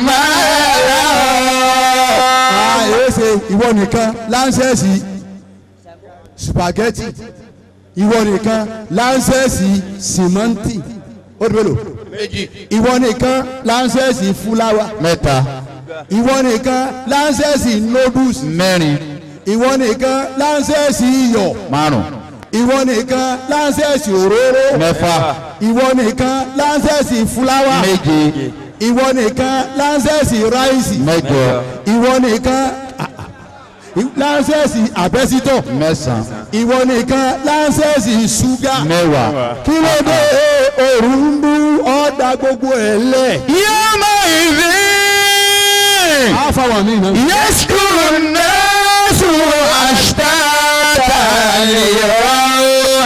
أعمالهم
àyè ṣe ìwọ nìkan láńsẹ̀sì spaghetti ìwọ nìkan láńsẹ̀sì sìmẹ́ǹtì ó dúró lò ìwọ nìkan láńsẹ̀sì fúláwà
mẹ́ta
ìwọ nìkan láńsẹ̀sì noodles
mẹ́rin
ìwọ nìkan láńsẹ̀sì iyọ̀
márùn
ìwọ nìkan láńsẹ̀sì òróró
mẹ́fà
ìwọ nìkan láńsẹ̀sì fúláwà
méje
ìwọ nìkan láńsẹ̀sì ráìsì
mẹ́jọ
ìwọ nìkan láńsẹ̀sì àbẹ́sítọ̀
mẹ́sàn
ìwọ nìkan láńsẹ̀sì ṣúgà
mẹ́wàá.
kí ló dé òru ń bú ọ̀dà gbogbo ẹ̀ lẹ̀.
يومئذ
á fáwọn míì náà.
يذكر الناس أشتاتا ليروا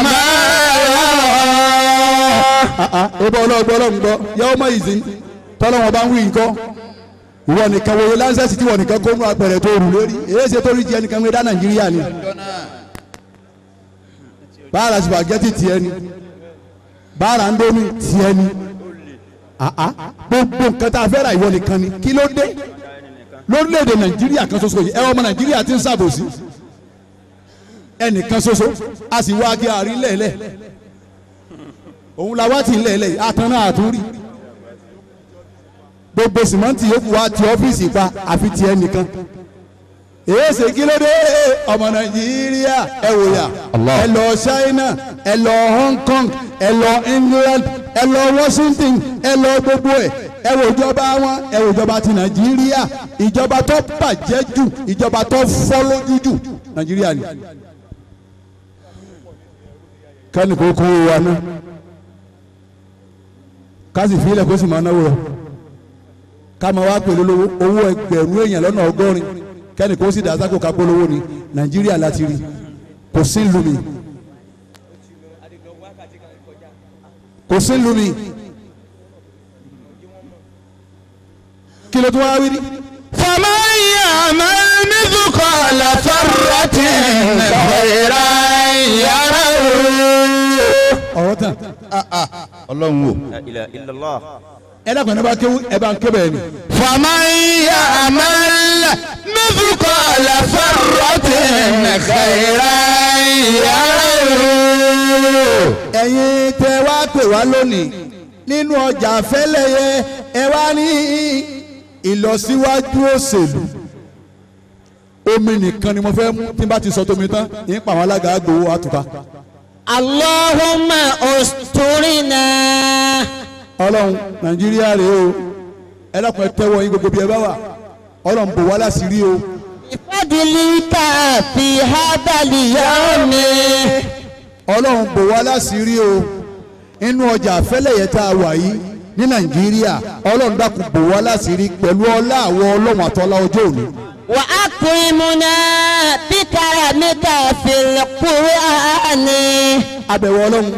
أعمالهم
ebe ọlọ́gbọ́ ọlọ́gbọ́ yẹ́wọ́ mọ ìsìn tọ́lọ́wọ́n bá ń wí nǹkan ìwọ nìkan wo láńsẹ̀sì tí ìwọ nìkan kó nú apẹ̀rẹ̀ tó rù lórí èyí ṣe tó rí jẹ nìkan wé dá nàìjíríà ni báàrà spaghetti tiẹ̀ ni báàrà ndómi tiẹ̀ ni Ah, ah. gbogbo nǹkan tá a fẹ́ ra ìwọ nìkan ni kí ló dé lórílẹ̀‐èdè nàìjíríà kan ṣoṣo yìí ẹ ọmọ nàìjíríà ti ń ṣàbòsí ẹnìkan ṣoṣo a sì wá gé àárín lẹ́ẹ̀lẹ́ òun la wá ti ń lẹ́ẹ̀lẹ́ yìí àtàn náà àtúrí gbogbo sìmọ́ǹtì yòókù wá ti ọ́fíìsì pa àfi tiẹ̀ nìkan èyí ṣe kí ló dé ọmọ nàìjíríà ẹ wò yà
Allah.
ẹ lọ China ẹ lọ Hong Kong ẹ lọ England ẹ lọ Washington ẹ lọ gbogbo ẹ ẹ wò ìjọba wọn ẹ wò ìjọba ti nàìjíríà ìjọba tó bàjẹ́ jù ìjọba tó fọ́ lójú jù nàìjíríà ni kẹ́ni kò kó wa ná ká sì fi ilẹ̀ kó sì máa náwó rẹ̀ ká máa wá pèlú lówó owó ẹgbẹ̀rún èèyàn lọ́nà ọgọ́rin kẹ́ni kó sì dàsákò ká polówó ni nàìjíríà láti rí kò sí ìlú mi kò sí ìlú mi kí ló tún wá wí rí.
فمن يعمل مثقال ذرة خيرا يره
ọ̀rọ̀ tán
ọlọ́run wò.
La ilaha illallah.
ẹ dákun ẹ bá kéwú ẹ bá ń ké bẹ́ẹ̀ ni.
فمن يعمل مثقال ذرة خيرا يره
ẹ̀yin tẹ wá pè wá lónìí nínú ọjà fẹ́lẹ́yẹ ẹ wá ní ìlọsíwájú òṣèlú omi nìkan ni mo fẹ́ mú tí n bá ti sọ tómi tán ní pa àwọn alága àgbòwò àtùpà
اللهم استرنا
ọlọ́run nàìjíríà rèé o ẹ dákun ẹ tẹ́wọ́ yín gbogbo bí ẹ bá wà ọlọ́run bò wá láṣìírí o
بفضلك في هذا اليوم
ọlọ́run bò wá láṣìírí o inú ọjà fẹ́lẹ́yẹ tá a wà yìí ní nàìjíríà ọlọ́run dákun bò wá láṣìírí pẹ̀lú ọlá àwọn ọlọ́run àtọ́lá ọjọ́ òní.
وأكرمنا بكرمك في القرآن
abẹ̀wò ọlọ́run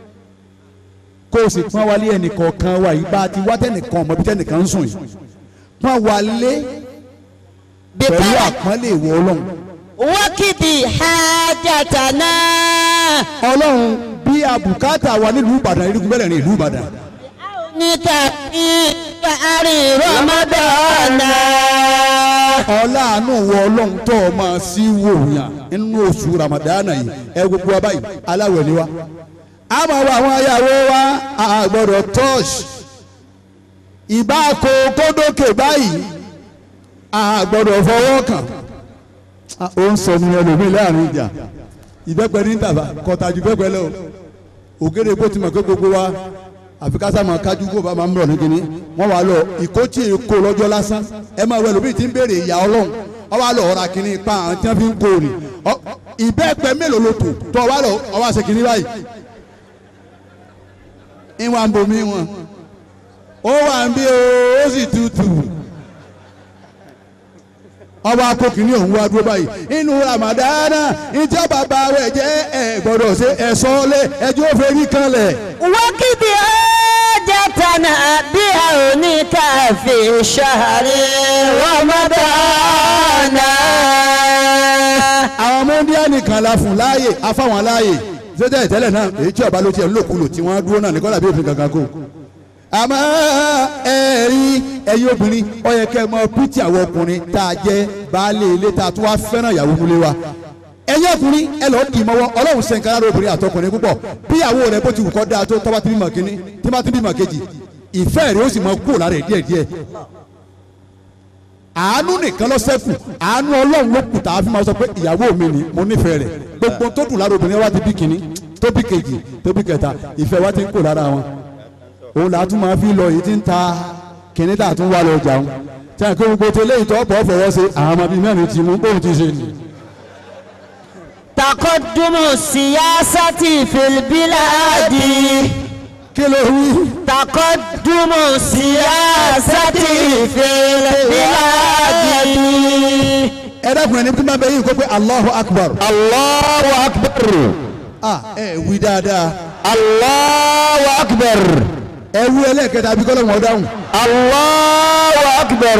kó o sì pọ́n wálé ẹnìkọ̀ọ̀kan wa yìí bá a ti wá tẹnìkan ọmọ bí tẹnìkan ń sùn yìí pọ́n wálé pẹ̀lú
بكرم
àpọ́nlé ìwọ ọlọ́run
وكدي حاجتنا
ọlọ́run bí abùkátà wa nílùú ìbàdàn irúgbìn bẹ́ẹ̀ ní ìlú ìbàdàn
بعونك في شهر رمضان
ọláàánú wọ ọlọ́run tó o máa sí wòyàn nínú oṣù ramadana yìí ẹ gbogbo wa báyìí aláwẹ̀ ni wa a máa wọ àwọn ayàwó wa a gbọ́dọ̀ tọ́ọ̀ṣ ìbá kó kódókè báyìí a gbọ́dọ̀ fọwọ́ kàn Ah, ó ń sọ ní ẹlòmíì láàrin ìjà ìbẹ́pẹ ní tàbá kọ̀tàjù bẹ́pẹ lọ ògèrè bó ti mọ̀ pé gbogbo wa àfi ká sáà máa kájú kó bá máa ń bọ̀ ní kínní wọ́n wà lọ ìkótì èkó lọ́jọ́ lásán ẹ máa wọ ẹlòmíì tí ń béèrè ìyá ọlọ́run ọ wà lọ ọ̀rà kínní pa àwọn tí wọ́n fi ń kó ni Ọ- ìbẹ́pẹ mélòó ló tò tó ọ wà lọ ọ wà ṣe kínní báyìí ìwà ń bomi wọn ó wà ń bí o ó sì tutù ọba akókìní òun wá dúró báyìí inú ramadana ìjọ bàbá rẹ jẹ ẹ gbọ́dọ̀ ṣe ẹsọ lé ẹjọ fẹrí kanlẹ̀.
وقد حاجتنا بعونك في شهر رمضان
àwọn ọmọ india nìkan la fún láàyè afáwọn láàyè ṣẹjẹ ìtẹ́lẹ̀ náà èyí tí ọba ló tiẹ̀ ń lòkulò tí wọ́n dúró náà ní kọ́lá bí òfin kankan kó. àmọ́ ẹ̀rí ẹ̀yin obìnrin ó yẹ kẹ́ ẹ mọ pítì àwọn ọkùnrin tá a jẹ́ baálé ilé tá a tún wá fẹ́ràn ìyàwó múlé wa. ẹ̀yin ọkùnrin ẹ lọ́ọ́ dì í mọ́wọ́ ọlọ́run ṣe nǹkan lára obìnrin àtọkùnrin púpọ̀ bí ìyàwó rẹ bó ti wù kọ́ dáa tó tọ́ba tí bímọ kínní tí bá ti bímọ kejì ìfẹ́ rẹ ó sì mọ kúrò lára ẹ̀ díẹ̀díẹ̀ àánú nìkan ló ṣẹ́kù àánú ọlọ́run ló kù tá a fi máa sọ pé ìyàwó mi ni mo nífẹ̀ẹ́ rẹ̀ gbogbo tó dùn lára obìnrin wa ti bí kínní tó bí kejì tó bí kẹta ìfẹ́ wa ti ń kó lára wọn òun là á tún máa fi lọ èyí tí ń ta kínní tá a tún wá lọ jà wọn tí a kó gbogbo tó léyìí tó ọ̀pọ̀ fọwọ́ ṣe àwọn ọmọ bíi mẹ́rin ti mú bóun ti ṣe nì.
تقدم السياسة في البلاد
kí ló wí.
تقدم السياسة في البلاد
ẹ dákun ẹni tí máa bẹ yìí kó pé Allahu Akbar.
Allahu akbar.
ah ẹ wí dáadáa
Allahu akbar.
ẹ wí ẹlẹ́ẹ̀kẹta bí kọ́lọ́ wọn dáhùn.
Allahu akbar.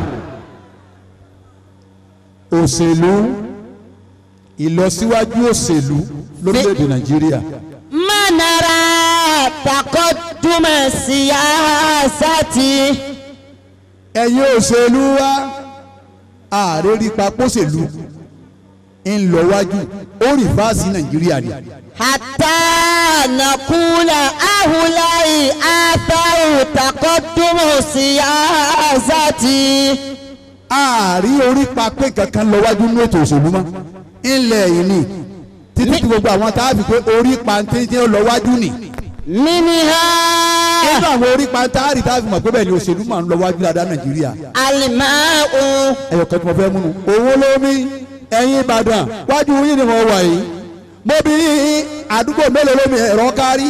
òṣèlú ìlọsíwájú òṣèlú lórílẹ̀‐èdè Nàìjíríà.
ما نرى تقدم السياسة
ẹ̀yin òṣèlú wa ààrẹ rí papòṣèlú ń lọ wájú ó rí fáàsì nàìjíríà ni.
حتى نقول أهؤلاء آثار تقدم السياسة
ààrí orí papẹ́ kankan lọ wájú ní ètò òṣèlú mọ́ ńlẹ̀ yìí ni títí tí gbogbo àwọn tá a fi pé orí pàǹtẹ́ńtẹ́ lọ wájú ni.
منها
nínú àwọn orí pàǹtẹ́ńtẹ́ tá a fi mọ̀ pé bẹ́ẹ̀ ni òṣèlú máa ń lọ wájú dáadáa nàìjíríà.
الماء
ẹyọ kan tí mo fẹ́ múnu owó lómi ẹ̀yin ìbàdàn wájú yín ni mo wà yìí mo bí àdúgbò mélòó lómi ẹ̀rọ kárí.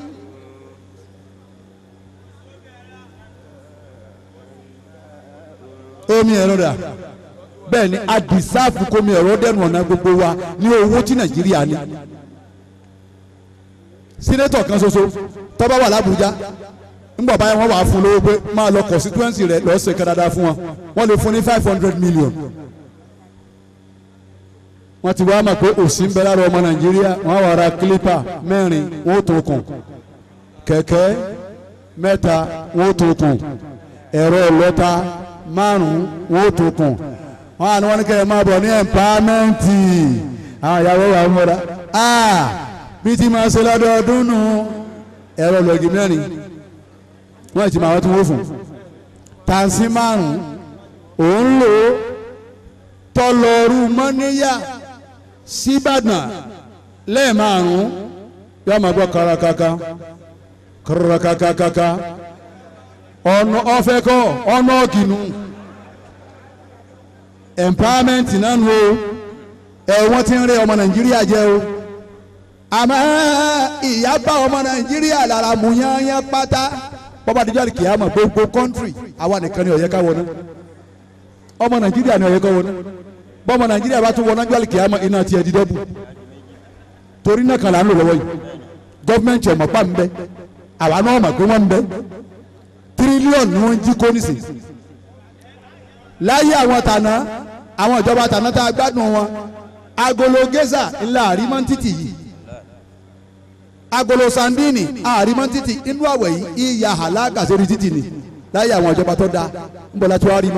omi ẹ̀rọ dà bẹ́ẹ̀ ni àdìsáàfù komi ẹ̀rọ dẹnu ọ̀nà gbogbo wa ní owó tí nàìjíríà ní. sínétọ̀ kan ṣoṣo tọ́ba wà lábújá ńgbà báyìí wọ́n wà fún lówó pé máa lọ constituency rẹ̀ lọ́ọ́ ṣe kẹ́dáadáa fún wọn wọ́n lè fún ní five hundred million. wọ́n ti wá mọ̀ pé òsì ń bẹ lára ọmọ nàìjíríà wọ́n á wà ra clipper mẹ́rin wọ́n ó tó kùn kẹ̀kẹ́ mẹ́ta wọ́n ó tó kùn ẹ̀rọ ìlọ́ta márùn-ún wọ́n ó tó kùn wọ́n á ní wọ́n ní kẹ́ ẹ máa bọ̀ ní ẹ̀mpámẹ́ǹtì àwọn ìyàwó wa múra bí ti máa ṣe lọ́dọọdún nù ẹ̀rọ lọ́gì mẹ́rin wọ́n ti máa wọ́n tí wọ́n fún tansi márùn òun lò ó tọlọ́rù mọ́níyà síbàdàn lẹ́ẹ̀márùn yóò máa gbọ́ kárakáká kárakákáká ọ̀nà ọ̀fẹ́ kọ́ ọ̀nà ọ̀kìnnù empowerment náà nù o ẹ̀ wọ́n ti ń rẹ́ ọmọ nàìjíríà jẹ́ o àmọ́ ìyá bá ọmọ nàìjíríà lára mú yányán pátá bọ́bá díjọ́ àti kìámà gbogbo kọ́ńtírì àwa nìkan ni ó yẹ ká wọná ọmọ nàìjíríà ni ó yẹ ká wọná bọ́mọ nàìjíríà bá tún wọná díjọ́ àti kìámà iná tiẹ̀ di dọ́bù torí náà kan là ń lò lọ́wọ́ yìí gọ́fìmẹ̀ntì ọ̀mọ̀ pa ń bẹ àwa náà mọ̀ pé wọ́n ń bẹ tírílíọ̀nù ni wọ́n ń jí kó nísìn láyé àwọn tànà àwọn ìjọba tànà tá a gbádùn wọn agolo gẹ́sà ńlá àrímọ́ntìtì yìí agolo sandini àrímọ́ títì inú àwẹ̀ yìí ìyá àlágà sórí títì ni láyé àwọn ìjọba tó dáa ń bọ̀ láti wá rí mọ́.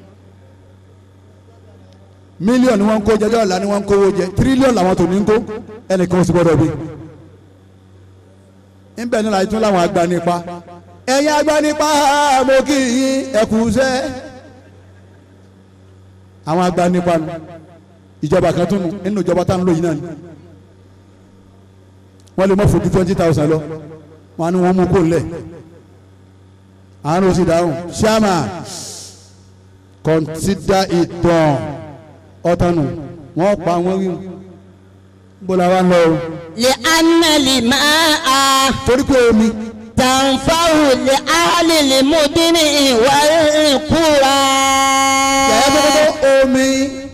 mílíọ̀nù wọn ń kó jẹjọ́ ọ̀la ni wọ́n ń kówó jẹ tírílíọ̀nù làwọn tó ní ń kó ẹnìkan sì gbọ́dọ̀ bí. ńbẹ̀ ní láti tún láwọn agbanipa ẹ̀yin agbanipa mo kì í yín ẹ̀kú sẹ́. àwọn agbanipa nu ìjọba kan tún nu nínú ìjọba tá à ń lò yìí náà ni wọ́n lè mọ̀ fojú twenty thousand lọ wọ́n á ní wọ́n mú kó lẹ̀ àánú sì dáhùn ṣáàmà consider it done ọ̀tánu wọ́n pa wọ́n wí bọ́lá wa ń lọ o.
لأن الماء
torí pé omi
تنفع لأهل المدن والقرى
yàrá gbogbo omi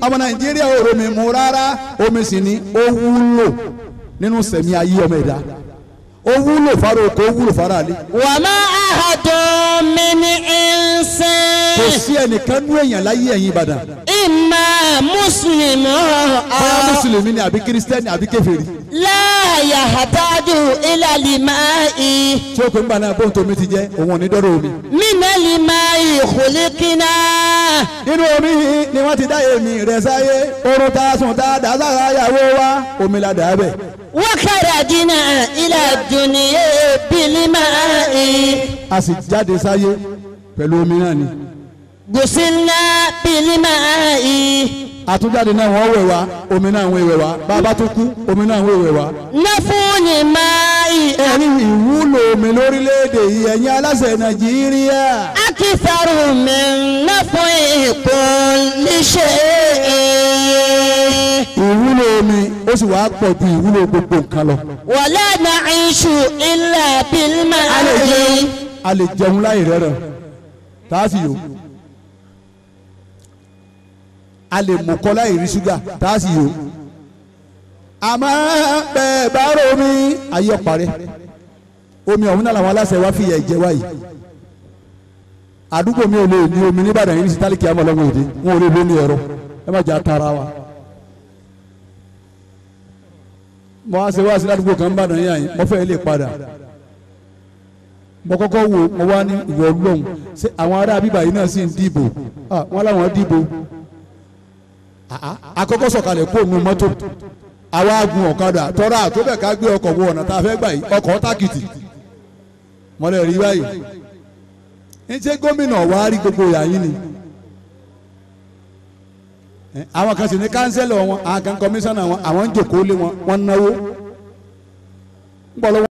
ọmọ nàìjíríà ò romi mu rárá omi sì ni ó wúlò nínú sẹ̀mí ayé ọmọ ẹ̀dá ó wúlò fara oko ó wúlò fara àlè
وما أحد من إنسان
kò sí ẹnìkan nú èèyàn láyé ẹ̀yìn ìbàdàn
إما مسلم
bóyá
أو
mùsùlùmí ni àbí kírísítẹ́nì àbí kèfèrí
لا يحتاج إلى الماء
tí ó pè ń gbà náà bóun tómi ti jẹ́ òun ò ní dọ́rọ̀ omi.
من الماء خلقنا
nínú omi ni wọ́n ti dá èmi rẹ̀ sáyé oorun tá a sùn tá a dá sára ìyàwó wa omi la dà á bẹ̀.
وخرجنا إلى الدنيا بالماء
a sì jáde sáyé pẹ̀lú omi náà ni.
غسلنا بالماء
àtúnjáde náà wọ́n wẹ̀ wá omi náà wọ́n wẹ̀ wá bàbá tó kú omi náà wọ́n wẹ̀ wá.
نفون الماء
ẹ̀rí ìwúlò omi lórílẹ̀‐èdè yìí ẹ̀yin aláṣẹ nàìjíríà.
أكثر من نفع كل شيء
ìwúlò omi ó sì wàá pọ̀ ju ìwúlò gbogbo nǹkan lọ.
ولا نعيش إلا
a lè
بالماء
jẹun a lè jẹun láì rẹ́rẹ̀ tá a sì yó. a lè mú kọ́ láì rí ṣúgà tá a sì yó. àmọ́ bẹ́ẹ̀ bá rò omi ayé ọ̀parẹ́ omi ọ̀hún náà làwọn aláṣẹ wa fìyà ìjẹ wáyé àdúgbò mi ò lè ní omi nìbàdàn yìí ní sítálìkì àmọ́ ọlọ́mọ èdè wọn ò lè lómi ẹ̀rọ ẹ má jà tara wa. mo wá ṣe wá sí ládùúgbò kan nìbàdàn yìí àyìn mo fẹ́ lè padà mo kọ́kọ́ wo mo wá ní ìwọ ọlọ́run ṣé àwọn ará bíbà yìí náà sì ń dìbò Ah, wọ́n láwọn dìbò àkọ́kọ́ sọ̀kalẹ̀ kó nu mọ́tò àwa gun ọ̀kadà tọ́ra àtọ́bẹ̀ ká gbé ọkọ̀ wo ọ̀nà tá a fẹ́ gbà yìí ọkọ̀ tákìtì mọ́lẹ̀ rí báyìí ń ṣe gómìnà wa rí gbogbo ìyá yín ni Eh, àwọn kan sì ní kánsẹ́lọ̀ wọn àwọn kan kọmíṣánná wọn àwọn ń jòkó lé wọn wọn náwó ń bọ̀ lọ́wọ́.